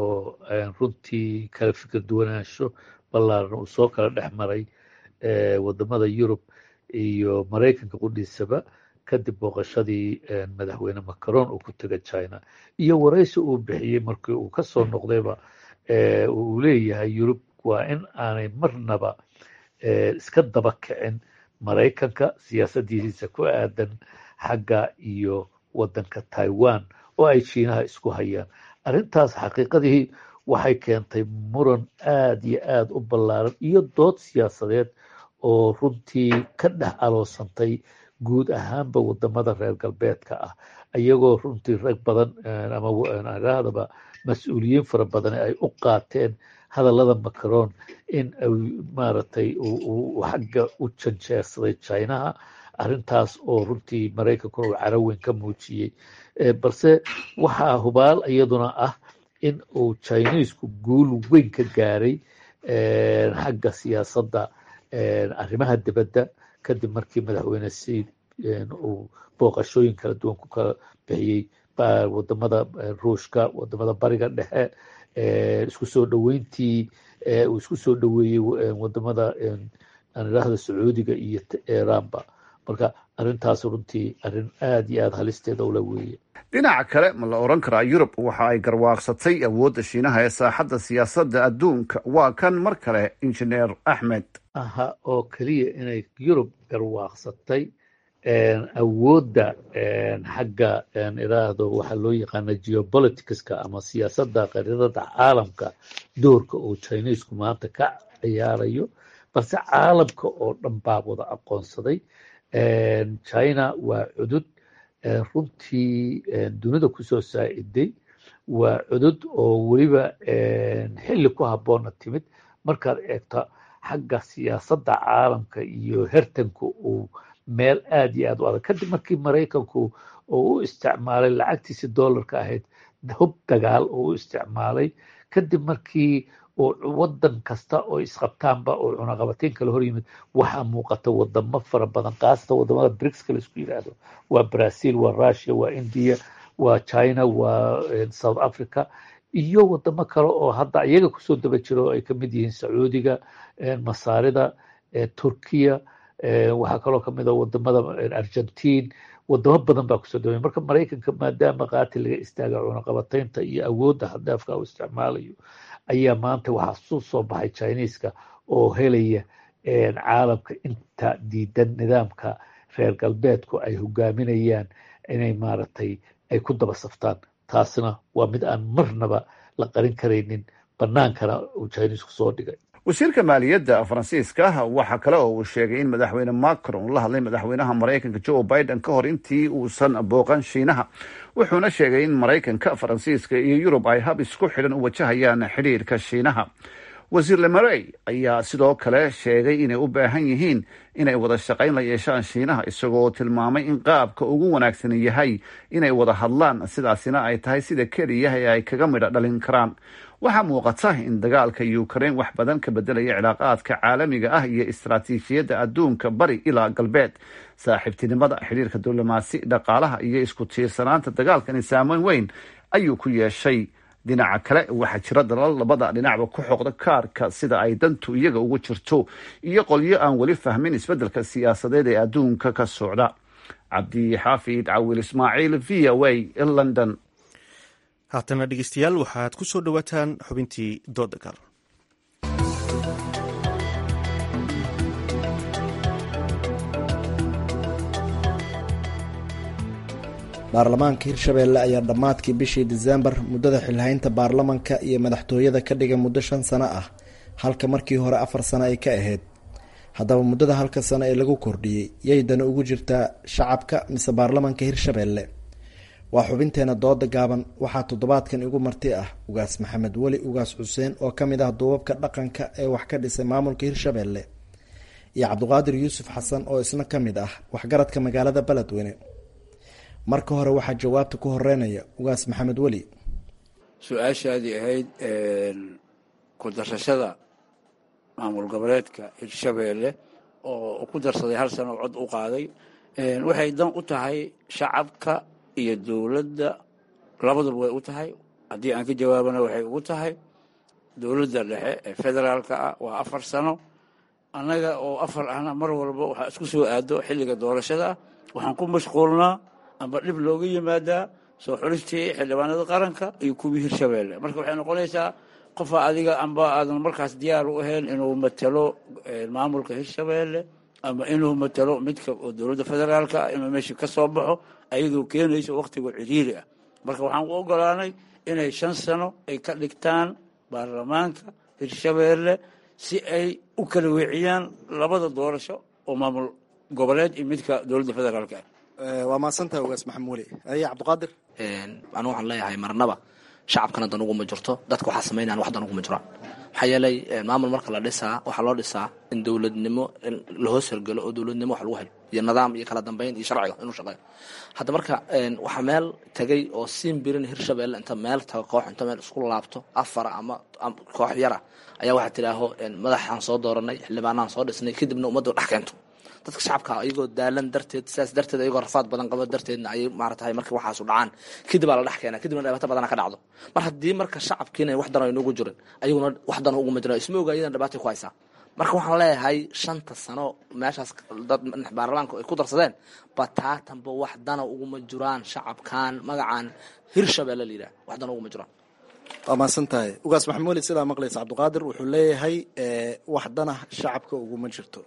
runtii kala fikir duwanaansho ballaaran uu soo kala dhex maray wadamada yurub iyo maraykanka qudhiisaba kadib booqashadii madaxweyne macron uu ku tegay china iyo waraysi uu bixiyey markii uu ka soo noqdayba uu leeyahay yurub waa in aanay marnaba iska daba kicin maraykanka siyaasadiisa ku aadan xagga iyo wadanka taiwan oo ay shiinaha isku hayaan arrintaas xaqiiqadii waxay keentay muran aad iyo aad u ballaaran iyo dood siyaasadeed oo runtii ka dhex aloosantay guud ahaanba wadamada reer galbeedka ah iyagoo runtii rag badan ama idhaahdaba mas-uuliyiin fara badan ay u qaateen hadallada macron in maaragtay uu xagga u janjeersaday chinaha arrintaas oo runtii maraykankuna uu caraweyn ka muujiyey balse waxaa hubaal iyaduna ah in uu chinesku guul weyn ka gaaray xagga siyaasadda arrimaha dibadda kadib markii madaxweyne said uu booqashooyin kala duwan ku kala bixiyey wadamada ruushka wadamada bariga dhexe isku soo dhoweyntii uu isku soo dhoweeyey wadamada aan idhaahda sacuudiga iyo iranba marka arrintaas runtii arrin aad iyo aad halisteeda ula weeye dhinaca kale ma la odhan karaa yurub waxa ay garwaaqsatay awoodda shiinaha ee saaxadda siyaasadda adduunka waa kan mar kale injineer axmed aha oo keliya inay yurub garwaaqsatay awoodda xagga idhaahdo waxaa loo yaqaana geopoliticska ama siyaasadda qariirada caalamka doorka uu chinesku maanta ka ciyaarayo balse caalamka oo dhan baa wada aqoonsaday china waa cudud runtii dunida kusoo saaciday waa cudud oo weliba xilli ku habboonna timid markaad eegto xagga siyaasadda caalamka iyo hertanka uu meel aad iyo aad u adag kadib markii maraykanku oo u isticmaalay lacagtiisi dollarka ahayd hub dagaal oo u isticmaalay kadib markii wadan kasta oo isqabtaanba oo cunaqabateyn kala hor yimid waxaa muuqata wadamo fara badan kaasata wadamada bricska laisku yidhaahdo waa brazil waa russia waa india waa china waa south africa iyo wadamo kale oo hadda iyaga kusoo daba jiro oo ay kamid yihiin sacuudiga masaarida turkiya waxaa kaloo kamid a wadamada argentine wadamo badan baa kusoo daba marka maraykanka maadaama qaati laga istaaga cunaqabateynta iyo awoodda hadaafka u isticmaalayo ayaa maanta waxaa suu soo baxay chineska oo helaya caalamka inta diidan nidaamka reer galbeedku ay hogaaminayaan inay maaragtay ay ku daba saftaan taasna waa mid aan marnaba la qarin karaynin bannaankana uu chinesku soo dhigay wasiirka maaliyadda faransiiska waxaa kale oo uu sheegay in madaxweyne macron la hadlay madaxweynaha maraykanka joe biden ka hor intii uusan booqan shiinaha wuxuuna sheegay in maraykanka faransiiska iyo yurub ay hab isku xidhan u wajahayaan xidhiirka shiinaha wasiir lemarey ayaa sidoo kale sheegay inay u baahan yihiin inay wada shaqayn la yeeshaan shiinaha isagoo tilmaamay in qaabka ugu wanaagsan yahay inay wada hadlaan sidaasina ay tahay sida keliya ee ay kaga midha dhalin karaan waxaa muuqata in dagaalka ukraine wax badan ka bedelaya cilaaqaadka caalamiga ah iyo istaraatiijiyadda adduunka bari ilaa galbeed saaxiibtinimada xidhiirka diblomaasi dhaqaalaha iyo isku tiirsanaanta dagaalkani saameyn weyn ayuu ku yeeshay dhinaca kale waxaa jira dalal labada dhinacba ku xoqda kaarka sida ay dantu iyaga ugu jirto iyo qolyo aan weli fahmin isbeddelka siyaasadeed ee adduunka ka socda cabdixaafid cawil ismaaciil v o a london haatana dhegeystayaal waxaad ku soo dhowaataan xubintii dooda gaal baarlamaanka hirshabeelle ayaa dhammaadkii bishii diseembar muddada xilhaynta baarlamanka iyo madaxtooyada ka dhigay muddo shan sano ah halka markii hore afar sano ay ka ahayd haddaba muddada halka sano ee lagu kordhiyey yay dana ugu jirtaa shacabka mise baarlamanka hirshabeelle waa xubinteena dooda gaaban waxaa toddobaadkan igu marti ah ugaas maxamed weli ugaas xuseen oo ka mid ah duubabka dhaqanka ee wax ka dhisay maamulka hirshabeelle iyo cabdiqaadir yuusuf xasan oo isna ka mid ah waxgaradka magaalada beledweyne marka hore waxaa jawaabta ku horeynaya ugaas maxamed weli su-aashaadii ahayd ku darsashada maamul goboleedka hirshabeelle oo ku darsaday hal sano cod u qaaday waxay dan u tahay shacabka iyo dowladda labaduba way u tahay haddii aan ka jawaabana waxay ugu tahay dowladda dhexe ee federaalka ah waa afar sano annaga oo afar ahna mar walba waxaa isku soo aado xilliga doorashada ah waxaan ku mashquulnaa amba dhib looga yimaadaa soo xulistii xildhibaanada qaranka iyo kuwii hirshabeelle marka waxay noqonaysaa qofa adiga amba aadan markaas diyaar u ahayn inuu matalo maamulka hirshabeelle ama inuu matalo midka oo dowladda federaalka ah inuu meesha ka soo baxo ayadoo keenayso wakhtiga ciriiri ah marka waxaan u ogolaanay inay shan sano ay ka dhigtaan baarlamaanka hirshabeelle si ay u kala weeciyaan labada doorasho oo maamul goboleed iyo midka dowladda federaalka ah waa mahadsantaha ugaas maxamed weli aye cabdiqaadir anu waxaan leeyahay marnaba shacabkana dan uguma jirto dadka waxaa samaynayan wax dan uguma jiraan maxaa yeelay maamul marka la dhisaa waxaa loo dhisaa in dowladnimo la hoos hergelo oo dowladnimo wax lagu helo iyo nidaam iyo kala dambeyn iyo sharciga inuu shaqeeyo hadda marka waxaa meel tegay oo siin birin hirshabeelle inta meel tago koox inta meel isku laabto afara ama koox yara ayaa waxaa tidhaaho madaxaan soo dooranay xildhibaanaan soo dhisnay kadibna ummaddu dhex keento dadka shacabka iyagoo daalan darteed sidaas darteed ayagoo rafaad badan qabo darteedna ayay maaratahay markii waxaasu dhacaan kadib aa la dhex keena kadibna dhibaato badana ka dhacdo mar haddii marka shacabkiina wax dan aynugu jirin ayaguna wax dan uguma jiran isma oga iyadan dhibaatay ku haysaa marka waxaan leeyahay shanta sano meeshaas dad baarlamaanka ay ku darsadeen bataatanba wax dana uguma jiraan shacabkan magacan hirshabeelle la yidhaha wax dana uguma jiraan waa mahadsan tahay ugaas maxamed weli sidaa maqlaysa cabdiqaadir wuxuu leeyahay wax dana shacabka uguma jirto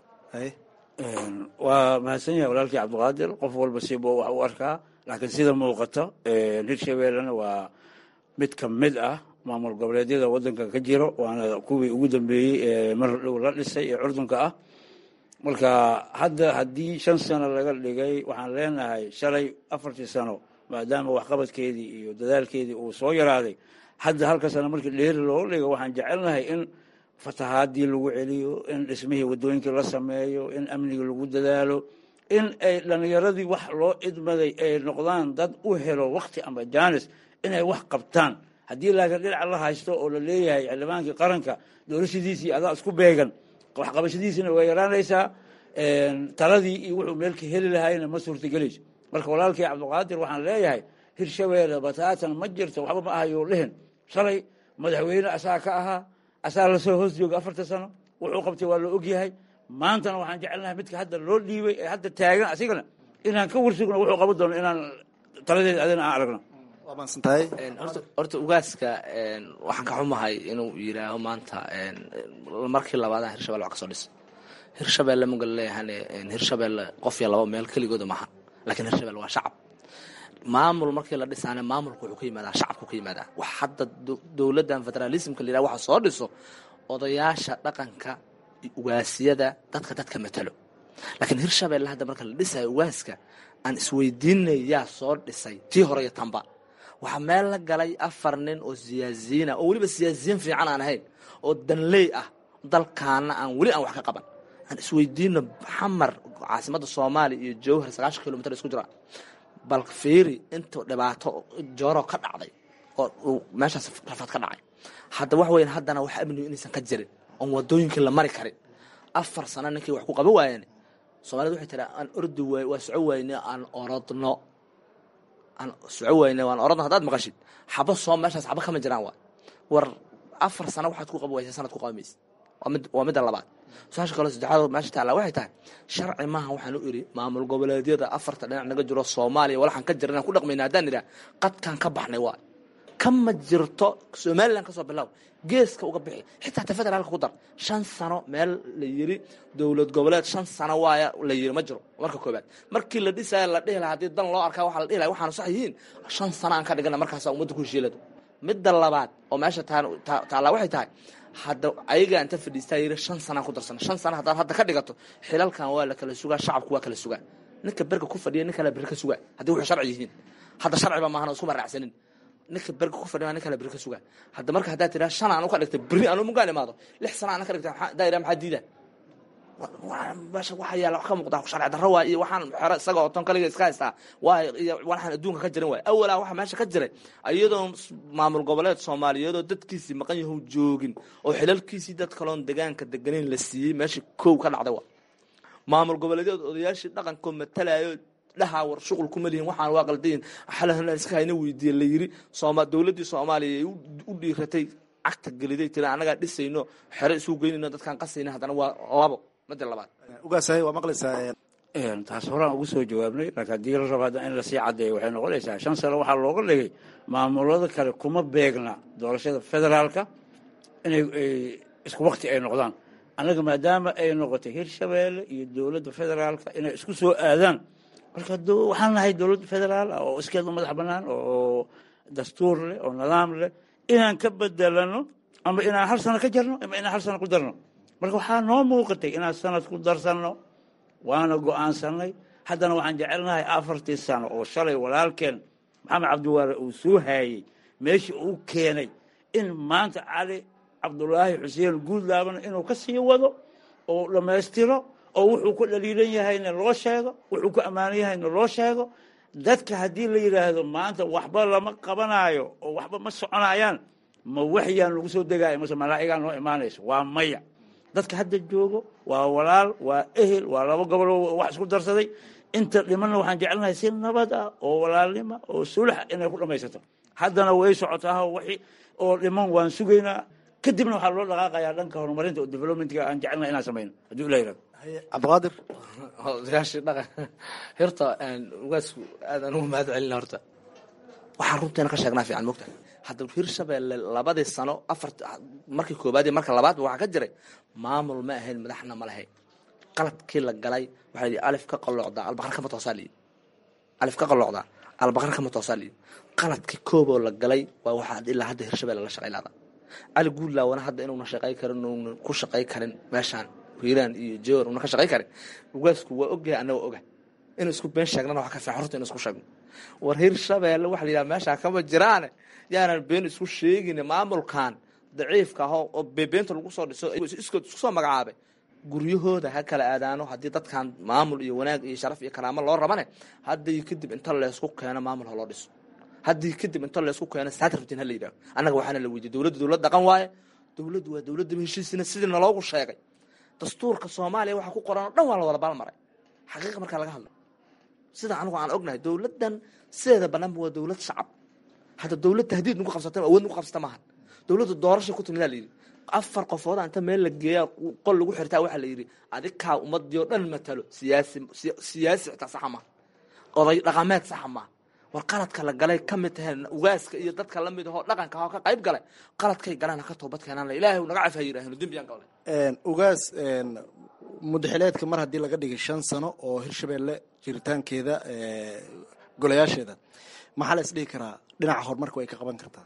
waa mahadsan yahay walaalkii cabdiqaadir qof walba siba wax u arkaa laakiin sida muuqata hirshabeellena waa mid ka mid ah maamul goboleedyada wadanka ka jiro waana kuwii ugu dambeeyey ee mar dhow la dhisay ee curdunka ah marka hadda haddii shan sano laga dhigay waxaan leenahay shalay afartii sano maadaama waxqabadkeedii iyo dadaalkeedii uu soo yaraaday hadda halka sano markii dheeri looga dhigo waxaan jecelnahay in fatahaadii lagu celiyo in dhismihii wadooyinkii la sameeyo in amnigii lagu dadaalo in ay dhallinyaradii wax loo idmaday ay noqdaan dad u helo wakti ama jaanis inay wax qabtaan haddii laakiin dhinac la haysto oo la leeyahay xildhibaankii qaranka doorashadiisii adaa isku beegan waxqabashadiisina way yaraanaysaa taladii iyo wuxuu meelka heli lahayna ma suurtagelayso marka walaalkii cabdiqaadir waxaan leeyahay hirshabeelle bataatan ma jirto waxba ma ahayuu dhihin shalay madaxweyne asaa ka ahaa asaa lasoo hoos jooga afarta sano wuxuu qabtay waa la ogyahay maantana waxaan jecelnahay midka hadda loo dhiibay ee hadda taagan asigana inaan ka warsugno wuxuu qaban doono inaan taladeeda adina aan aragno horta ugaaska waxaan ka xumahay inuu yidhaaho maanta markii labaada hirshabelle wax ka soo dhis hirshabelle maga leeyahane hirshabelle qof iyo laba meel keligooda maaha lakiin hirshabelle waa shacab maamul markii la dhisaane maamulka wuxuu ka yimaadaa shacabku ka yimaadaa wax hadda dowladdan federalismka la yidhaha waxa soo dhiso odayaasha dhaqanka ugaasiyada dadka dadka matalo laakiin hirshabelle hadda marka la dhisayo ugaaska aan isweydiinay yaa soo dhisay tii hore iyo tanba waxaa meel la galay afar nin oo siyaasiyiina oo weliba siyaasiyiin fiican aan ahayn oo danley ah dalkaana aan weli aan wax ka qaban aan isweydiino xamar caasimada soomaaliya iyo jowhar sagaashan kilomitr isku jira bal fiiri inta dhibaato jooro ka dhacday oo uu meeshaas rafaad ka dhacay hadda wax weyn haddana wax amnigu inaysan ka jirin oon wadooyinkii la mari karin afar sano ninkii wax ku qaban waayeen soomaalida waxay tiraa aan ordi waay waa soco wayne aan orodno aan soco wayne waan orodno haddaad maqashid xabo soo meeshaas xabo kama jiraan waay war afar sano waxaad ku qaban waysa sanad ku qaban maysa waa mid waa midda labaad su-aasha kaloo saddexaad meesha taalla waxay tahay sharci maaha waxaan u iri maamul goboleedyada afarta dhinac naga jiro soomaaliya walaxaan ka jira inaan ku dhaqmayna haddaan idhaha qadkaan ka baxnay waay kama jirto somalilan kasoo bilow geeska uga bixi xitaa ta federaalka ku dar shan sano meel la yiri dowlad goboleed shan sano waaya la yiri ma jiro marka koobaad markii la dhisaya la dhihi lahaa haddii dan loo arkaa waxaa la dhihi lahaa waxaanu sax yihiin shan sano aan ka dhigana markaasa ummadda ku heshiilado midda labaad oo meesha taallaa waxay tahay hadda ayagaa inta fadhiistaa yiri shan sanaan ku darsana shan sana haddaad hadda ka dhigato xilalkan waa la kala sugaa shacabku waa kala sugaa ninka berga ku fadhiya nin kale beri ka sugaa haddii wuxuu sharci yihiin hadda sharciba maahan oo iskuma raacsanin ninka berga ku fadhiya nin kale beri ka sugaa hadda marka haddaad tiraa shan aan u ka dhigtay beri anu mugaan imaado lix sana aan ka dhigtay haddaa iraa maxaa diida meesha waxa yaala wax ka muuqda sharci darro waay iyo waxaan xero isaga oo ton kaliga iska haystaa waay iyo waxaan adduunka ka jirin waay awalaa waxa meesha ka jiray iyadoo maamul goboleed soomaaliyeed oo dadkiisii maqan yahu joogin oo xilalkiisii dad kaloon degaanka deganeyn la siiyey meesha kow ka dhacday waa maamul goboleedyad odayaashii dhaqankoo matalayo dhahaa war shuqul kuma lihin waxaan waa qaldayin xalahna iska hayna weydiiye la yiri sooma dowladdii soomaaliya ay u dhiiratay cagta geliday tiri annagaa dhisayno xero isu geynayno dadkaan qasayna haddana waa labo mada labaad ugaasahay waa maqlaysaa taas horaan ugu soo jawaabnay laakiin haddii la rabo hadda in lasii caddeeyo waxay noqonaysaa shan sano waxaa looga dhigay maamulada kale kuma beegna doorashada federaalka inay isku wakti ay noqdaan annaga maadaama ay noqotay hirshabeelle iyo dowladda federaalka inay isku soo aadaan marka waxaan nahay dowladda federaal ah oo iskeeda madax bannaan oo dastuur leh oo nidaam leh inaan ka bedelano ama inaan hal sano ka jarno ama inaan hal sano ku darno marka waxaa noo muuqatay inaan sanad ku darsanno waana go-aansanay haddana waxaan jecelnahay afartii sano oo shalay walaalkeen maxamed cabdiwaare uu soo haayey meeshii uu keenay in maanta cali cabdulaahi xuseen guudlaabana inuu ka sii wado oo dhammaystiro oo wuxuu ku dhaliilan yahayna loo sheego wuxuu ku ammaanan yahayna loo sheego dadka haddii la yidhaahdo maanta waxba lama qabanaayo oo waxba ma soconayaan ma waxyaan lagu soo degaayo mase malaa'igaa noo imaanayso waa maya dadka hadda joogo waa walaal waa ehel waa laba goboloo wax isku darsaday inta dhimanna waxaan jecelnahay si nabad ah oo walaalnima oo sulax inay ku dhammaysato haddana way socotaa wixii oo dhiman waan sugaynaa kadibna waxaa loo dhaqaaqayaa dhanka horumarinta oo developmentga aan jecelnahay inaan samayno haddii ula yirahdo cabdiqaadir odayaashii dhaqan horta ugaasku aad aan ugu mahad celina horta waxaan runteena ka sheegnaa fiican mogta hadda hirshabeelle labadii sano afar markii koobaad iyo marka labaadba waxaa ka jiray maamul ma ahayn madaxna ma lahayn qaladkii la galay waxaa yidhi alif ka qalloocdaa albaqar kama toosaa liyi alif ka qalloocdaa albaqar kama toosaa liyi qaladkii kooboo la galay waa waxaa ilaa hadda hirshabeelle la shaqay laada cali guudlaawana hadda inuuna shaqay karin uuna ku shaqay karin meeshaan hiiraan iyo joor una ka shaqay karin ugaasku waa ogyahay annaga oga inu isku been sheegnana waa ka fiican horta inu isku sheegno war hirshabeelle waxa la yidhaha meeshaa kama jiraane yaanan been isku sheegin maamulkan daciifka ah oo bebeenta lagu soo dhiso iskood isku soo magacaabay guryahooda ha kala aadaano haddii dadkan maamul iyo wanaag iyo sharaf iyo karaamo loo rabane haddii kadib inta leysku keeno maamul ha loo dhiso haddii kadib inta leysku keeno saad rabtiin ha la yidhaho annaga waxaana la weydiye dowladda dowlad dhaqan waaye dowladdu waa dowladda heshiisina sidii naloogu sheegay dastuurka soomaaliya waxa ku qoran oo dhan waa la wada balmaray xaqiiqa markaa laga hadlo sida anigu aan ognahay dowladdan sideeda banaanba waa dowlad shacab hadda dowlad tahdiid nagu qabsata awood nagu qabsata maaha dowladda doorasha ku timidaa la yidhi afar qofooda inta meel la geeyaa qol lagu xirtaa waxaa la yidhi adikaa ummadii oo dhan matalo siyaasi siyaasi xitaa saxa maaha oday dhaqameed saxa maaha war qaladka la galay ka mid taheen ugaaska iyo dadka la mid ahoo dhaqanka ahoo ka qayb galay qaladkay galaan ha ka toobad keenaan la ilaahay naga caf ha yidhaahno dembiyaan galnay ugaas mudaxileedka mar haddii laga dhigay shan sano oo hirshabeelle jiritaankeeda golayaasheeda maxaa la isdhihi karaa dhinaca horumarka way ka qaban kartaa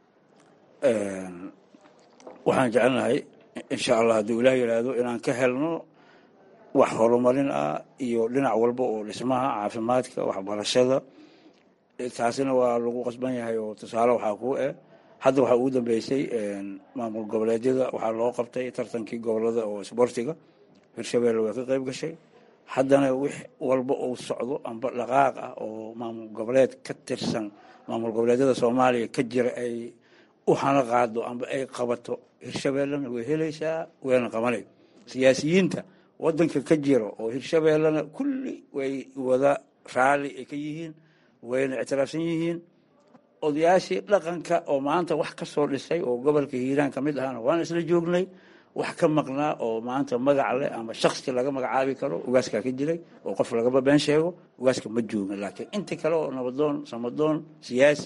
waxaan jecelnahay insha allah hadduu ilaah yidhaahdo inaan ka helno wax horumarin ah iyo dhinac walba oo dhismaha caafimaadka waxbarashada taasina waa lagu qasban yahay oo tusaale waxaa kuu eh hadda waxaa ugu dambeysay maamul goboleedyada waxaa loo qabtay tartankii gobolada oo isboortiga hirshabeelle way ka qayb gashay haddana wix walba uu socdo amba dhaqaaq ah oo maamul goboleed ka tirsan maamul goboleedyada soomaaliya ka jira ay u hana qaado amba ay qabato hirshabeellena way helaysaa wayna qabanay siyaasiyiinta wadanka ka jira oo hirshabeellena kulli way wada raalli ay ka yihiin wayna ictiraafsan yihiin odayaashii dhaqanka oo maanta wax ka soo dhisay oo gobolka hiiraan ka mid ahana waan isla joognay wax ka maqnaa oo maanta magac leh ama shaksi laga magacaabi karo ugaaskaa ka jiray oo qof lagaba been sheego ugaaska ma joogin laakiin inta kale oo nabadoon samadoon siyaasi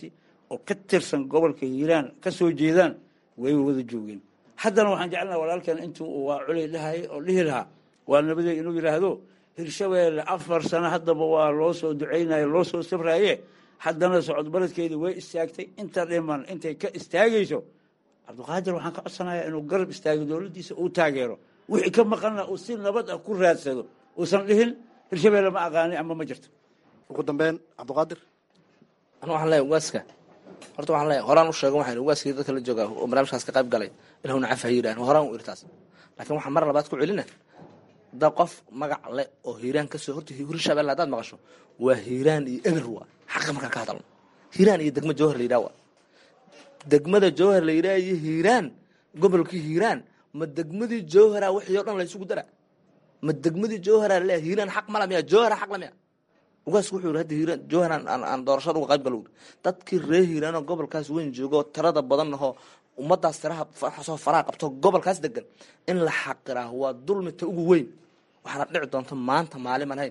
oo ka tirsan gobolka hiiraan ka soo jeedaan way wada joogeen haddana waxaan jecelnaha walaalkan intuu waa culay dhahay oo dhihi lahaa waa nabadey inuu yidhaahdo hirshabeelle afar sano haddaba waa loo soo ducaynaye loo soo safraaye haddana socod baledkeedii way istaagtay inta dhiman intay ka istaagayso cabdiqaadir waxaan ka codsanayaa inuu garab istaago dowladdiisa uu taageero wixii ka maqanna uu si nabad ah ku raadsado uusan dhihin hirshabeelle ma aqaani ama ma jirto ugu dambeyn cabdiqaadir anu waxaan leeyahay ugaaska horta waxaan leeyahay horaan u sheegan waxaan ugaaskii dadka la joogaa oo barnaamijkaas ka qayb galay ilahuna cafa yidhahan horaan u irtaas laakiin waxaan mar labaad ku celina da qof magac le oo hiiraan kasoo horta hirshabelle haddaad maqasho waa hiiraan iyo eber waa xaqa markaan ka hadalno hiiraan iyo degmo jawhar la yidhaha waa degmada jawhar la yidhaha iyo hiiraan gobolkii hiiraan ma degmadii jawhara wixii o dhan la isugu dara ma degmadii jawhara laleeyahay hiiraan xaq mala miya jawhara xaq la miya ugaasku wuxuu yidhi hadda hiiraan jawhar aan doorashada uga qayb galo dadkii reer hiiraanoo gobolkaas weyn joogo tirada badan ahoo ummadaas tiraha soo faraa qabto gobolkaas degan in la xaqiraa waa dulmita ugu weyn waxaana dhici doonta maanta maalin aan hayn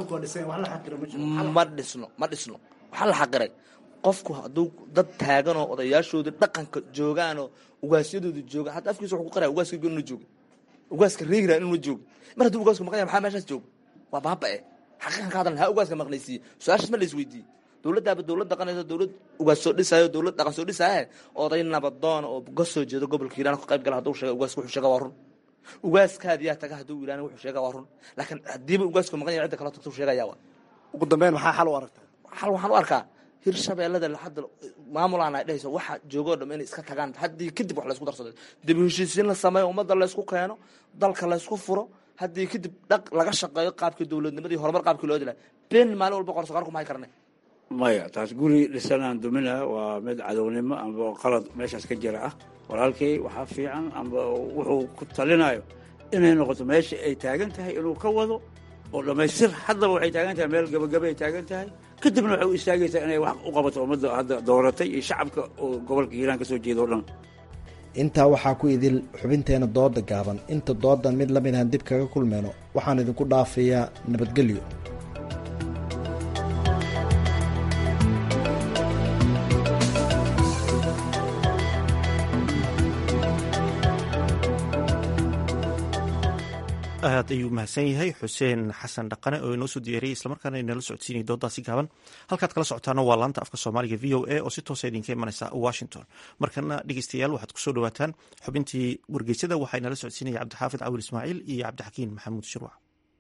ma dhisno ma dhisno waxaa la xaqiray qofku hadduu dad taaganoo odayaashoodii dhaqanka joogaanoo ugaasyadooda joogaan hadda afkiisa wuxuu ku qaraya ugaaska inuna jooga ugaaska reer hiiraan inuna jooga mar hadduu ugaasku maqan yahay maxaa meeshaas jooga waa baaba-e xaqiiqan ka hadalna ha ugaaska maqnaysiiye su-aashaas ma la isweydiiye dowladdaaba dowlad dhaqanayso dowlad ugaas soo dhisaayo dowlad dhaqan soo dhisaaye oday nabadoona oo ka soo jeedo gobolka hiiraan ka qayb gala hadduu sheega ugaaska wuxuu sheega waa run ugaaskaadiyaa taga hadduu yidhahna wuxuu sheega waa run laakiin haddiiba ugaasku maqan yahay cidda kaloo tagta sheegaya waa ugu dambeyn maxaa xal u aragtaa xal waxaan u arkaa hirshabeellada hadda maamulaan ay dhehayso waxa joogoo dham inay iska tagaan haddii kadib wax laysku darsado dib u heshiisiin la sameeyo ummadda laysku keeno dalka laysku furo haddii kadib dhaq laga shaqeeyo qaabkii dowladnimadii horumar qaabkii loo dilay been maalin walba qorsoqaar kuma hay karne maya taas guri dhisanaan dumina waa mid cadownimo amba qalad meeshaas ka jira ah walaalkay waxaa fiican amba wuxuu ku talinayo inay noqoto meesha ay taagan tahay inuu ka wado oo dhammaystir haddaba waxay taagan tahay meel gabagaba ay taagan tahay kadibna waxay u istaagaysaa inay wax u qabato ummadda hadda dooratay iyo shacabka oo gobolka hiiraan ka soo jeeda o dhan intaa waxaa ku idil xubinteena dooda gaaban inta doodan mid la mid ahan dib kaga kulmeyno waxaan idinku dhaafayaa nabadgelyo aad ayuu mahadsan yahay xuseen xasan dhaqane oo inoo soo diyaariyay islamarkaana inala socodsiinaya doodaasi gaaban halkaad kala socotaana waa laanta afka soomaaliga v o a oo si toosa idinka imanaysa washington markana dhegeystayaal waxaad kusoo dhawaataan xubintii wargeysada waxaa inala socodsiinaya cabdixaafid cawil ismaaciil iyo cabdixakiin maxamuud shirwac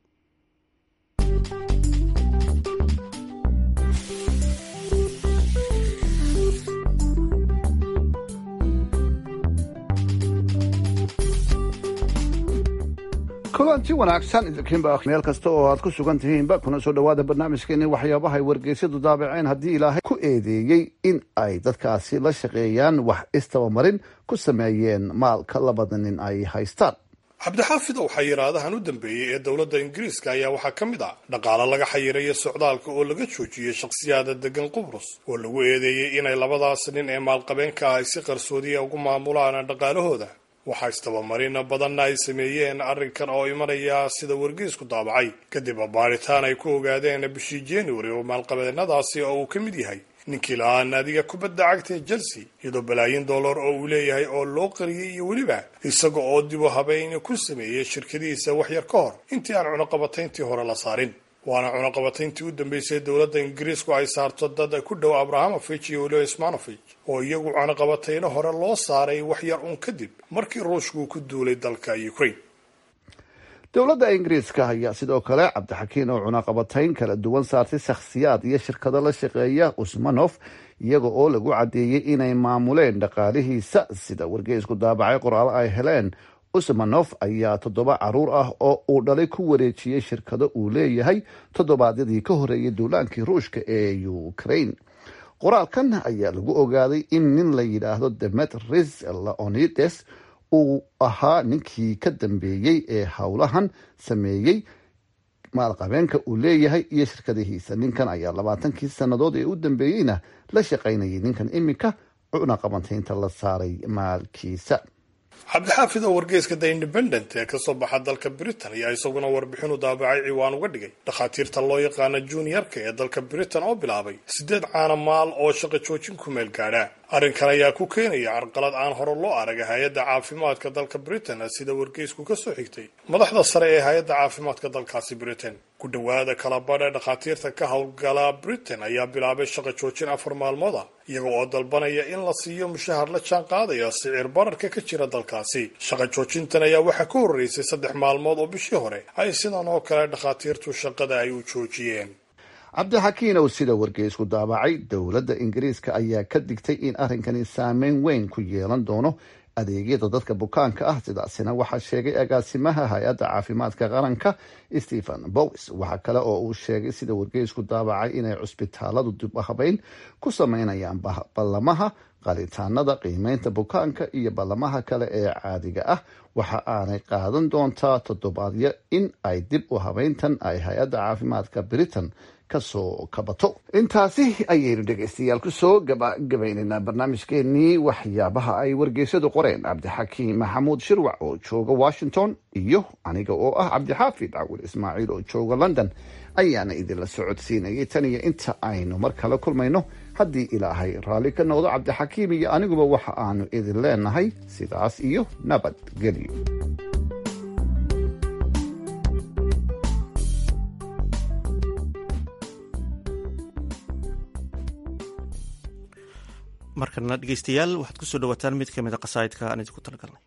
kulanti wanaagsan idinkiinba meel kasta oo aad ku sugan tihiinba kuna soo dhowaada barnaamijkeeni waxyaabaha ay wargeysyadu daabaceen haddii ilaahay ku eedeeyey in ay dadkaasi la shaqeeyaan wax istabamarin ku sameeyeen maalka labada nin ay haystaan cabdixaafid ow xayiraadahan u dambeeyey ee dowladda ingiriiska ayaa waxaa ka mid ah dhaqaale laga xayirayo socdaalka oo laga joojiyey shakhsiyaada degan qubrus oo lagu eedeeyey inay labadaas nin ee maalqabeenka ay si qarsoodiya ugu maamulaan dhaqaalahooda waxaa istabamarina badanna ay sameeyeen arrinkan oo imanaya sida wargeysku daabacay kadib baaritaan ay ku ogaadeen bishii january oo maalqabeenadaasi oo uu ka mid yahay ninkii lahaa naadiga kubadda cagta ee chelsea iyadoo balaayin dollar oo uu leeyahay oo loo qariyey iyo weliba isaga oo dib u habeyn ku sameeyey shirkadihiisa waxyar ka hor intii aan cunaqabatayntii hore la saarin waana cunaqabatayntii u dambeysay dowladda ingiriisku ay saarto dad ku dhow abrahamovich iyo weliba ismanovich oo iyagu cunaqabatayno hore loo saaray waxyar uun kadib markii ruushku ku duulay dalka ukraine dowladda ingiriiska ayaa sidoo kale cabdixakiin oo cunaqabatayn kala duwan saartay shakhsiyaad iyo shirkado la shaqeeya usmanof iyaga oo lagu caddeeyey inay maamuleen dhaqaalihiisa sida wargeysku daabacay qoraalo ay heleen usmanof ayaa toddoba caruur ah oo uu dhalay ku wareejiyey shirkado uu leeyahay toddobaadyadii ka horeeyay duulaankii ruushka ee ukraine qoraalkan ayaa lagu ogaaday in nin la yidhaahdo demetris leonides uu ahaa ninkii ka dambeeyey ee howlahan sameeyey maalqabeenka uu leeyahay iyo shirkadihiisa ninkan ayaa labaatankii sannadood ee u dambeeyeyna la shaqaynayay ninkan iminka cunaqabantaynta la saaray maalkiisa cabdixaafid oo wargeyska the independent ee kasoo baxa dalka britain ayaa isaguna warbixin u daabacay ciwaan uga dhigay dhakhaatiirta loo yaqaana juniorka ee dalka britain oo bilaabay siddeed caana maal oo shaqo joojin ku meel gaadha arrinkan ayaa ku keenaya carqalad aan hore loo arag hay-adda caafimaadka dalka britain sida wargeysku kasoo xigtay madaxda sare ee hay-adda caafimaadka dalkaasi britain ku dhowaada kala badha dhakhaatiirta ka howlgala britain ayaa bilaabay shaqo joojin afar maalmood ah iyaga oo dalbanaya in la siiyo mushahar la jaan qaadaya sicir bararka ka jira dalkaasi shaqo joojintan ayaa waxaa ka horreysay saddex maalmood oo bishii hore ay sidan oo kale dhakhaatiirtu shaqada ay u joojiyeen cabdixakiin oo sida wargeysku daabacay dowladda ingiriiska ayaa ka digtay in arrinkani saameyn weyn ku yeelan doono adeegyada dadka bukaanka ah sidaasina waxaa sheegay agaasimaha hay-adda caafimaadka qaranka stephen bowis waxaa kale oo uu sheegay sida wargeysku daabacay inay cusbitaaladu dib u habeyn ku sameynayaan ballamaha qalitaanada qiimeynta bukaanka iyo ballamaha kale ee caadiga ah waxa aanay qaadan doontaa toddobaadyo in ay dib u habeyntan ay hay-adda caafimaadka britain kasoo kabato intaasi ayaynu dhegaystayaal kusoo gabagabaynaynaa barnaamijkeenii waxyaabaha ay wargeysadu qoreen cabdixakiim maxamuud shirwac oo jooga washington iyo aniga oo ah cabdixaafid cawil ismaaciil oo jooga london ayaana idinla socodsiinayay tan iyo inta aynu mar kale kulmayno haddii ilaahay raalli ka noqdo cabdixakiim iyo aniguba waxa aanu idin leenahay sidaas iyo nabadgelyo markana dhegeystayaal waxaad kusoo dhawaataan mid ka mid a qasaa'idka aan idinku talagalnay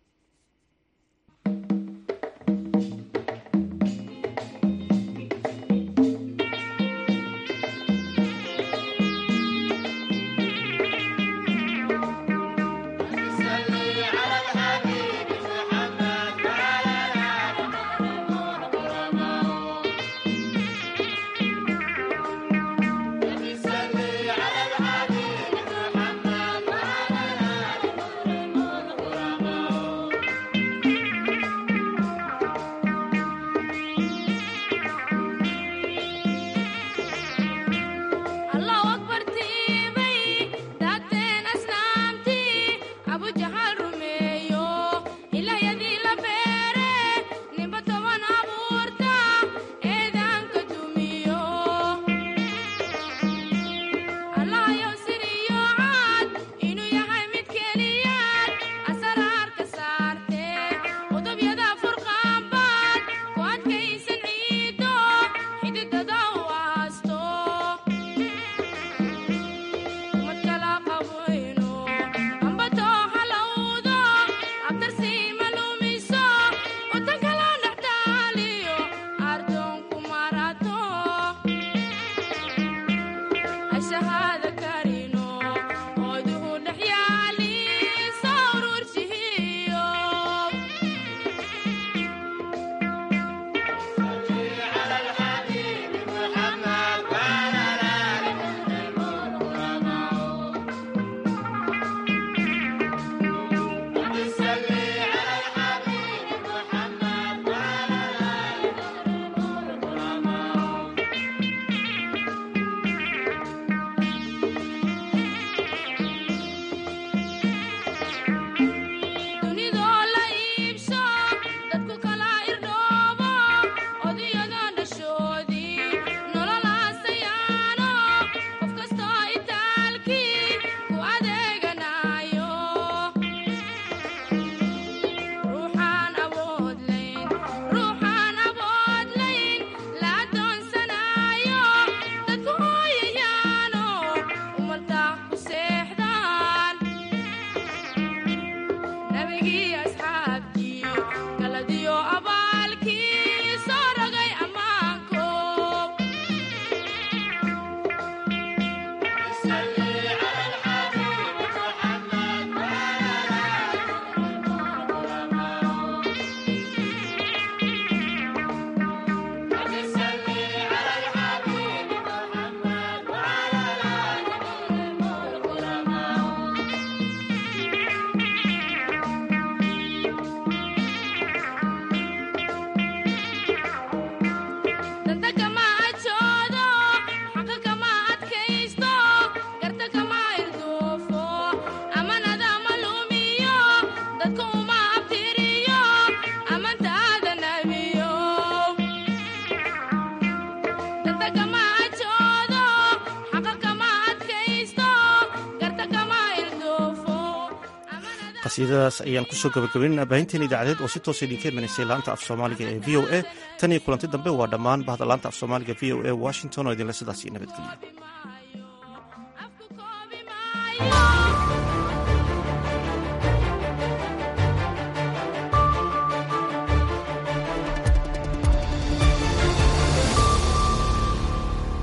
qasiidadaas ayaan kusoo gabagabaynayna baahinteen idaacadeed oo si toosa idinka imanaysay laanta af soomaaliga ee v o a tan iyo kulanti dambe waa dhammaan bahda laanta af soomaaliga v o a washington oo idinle sidaas iyo nabadgelyo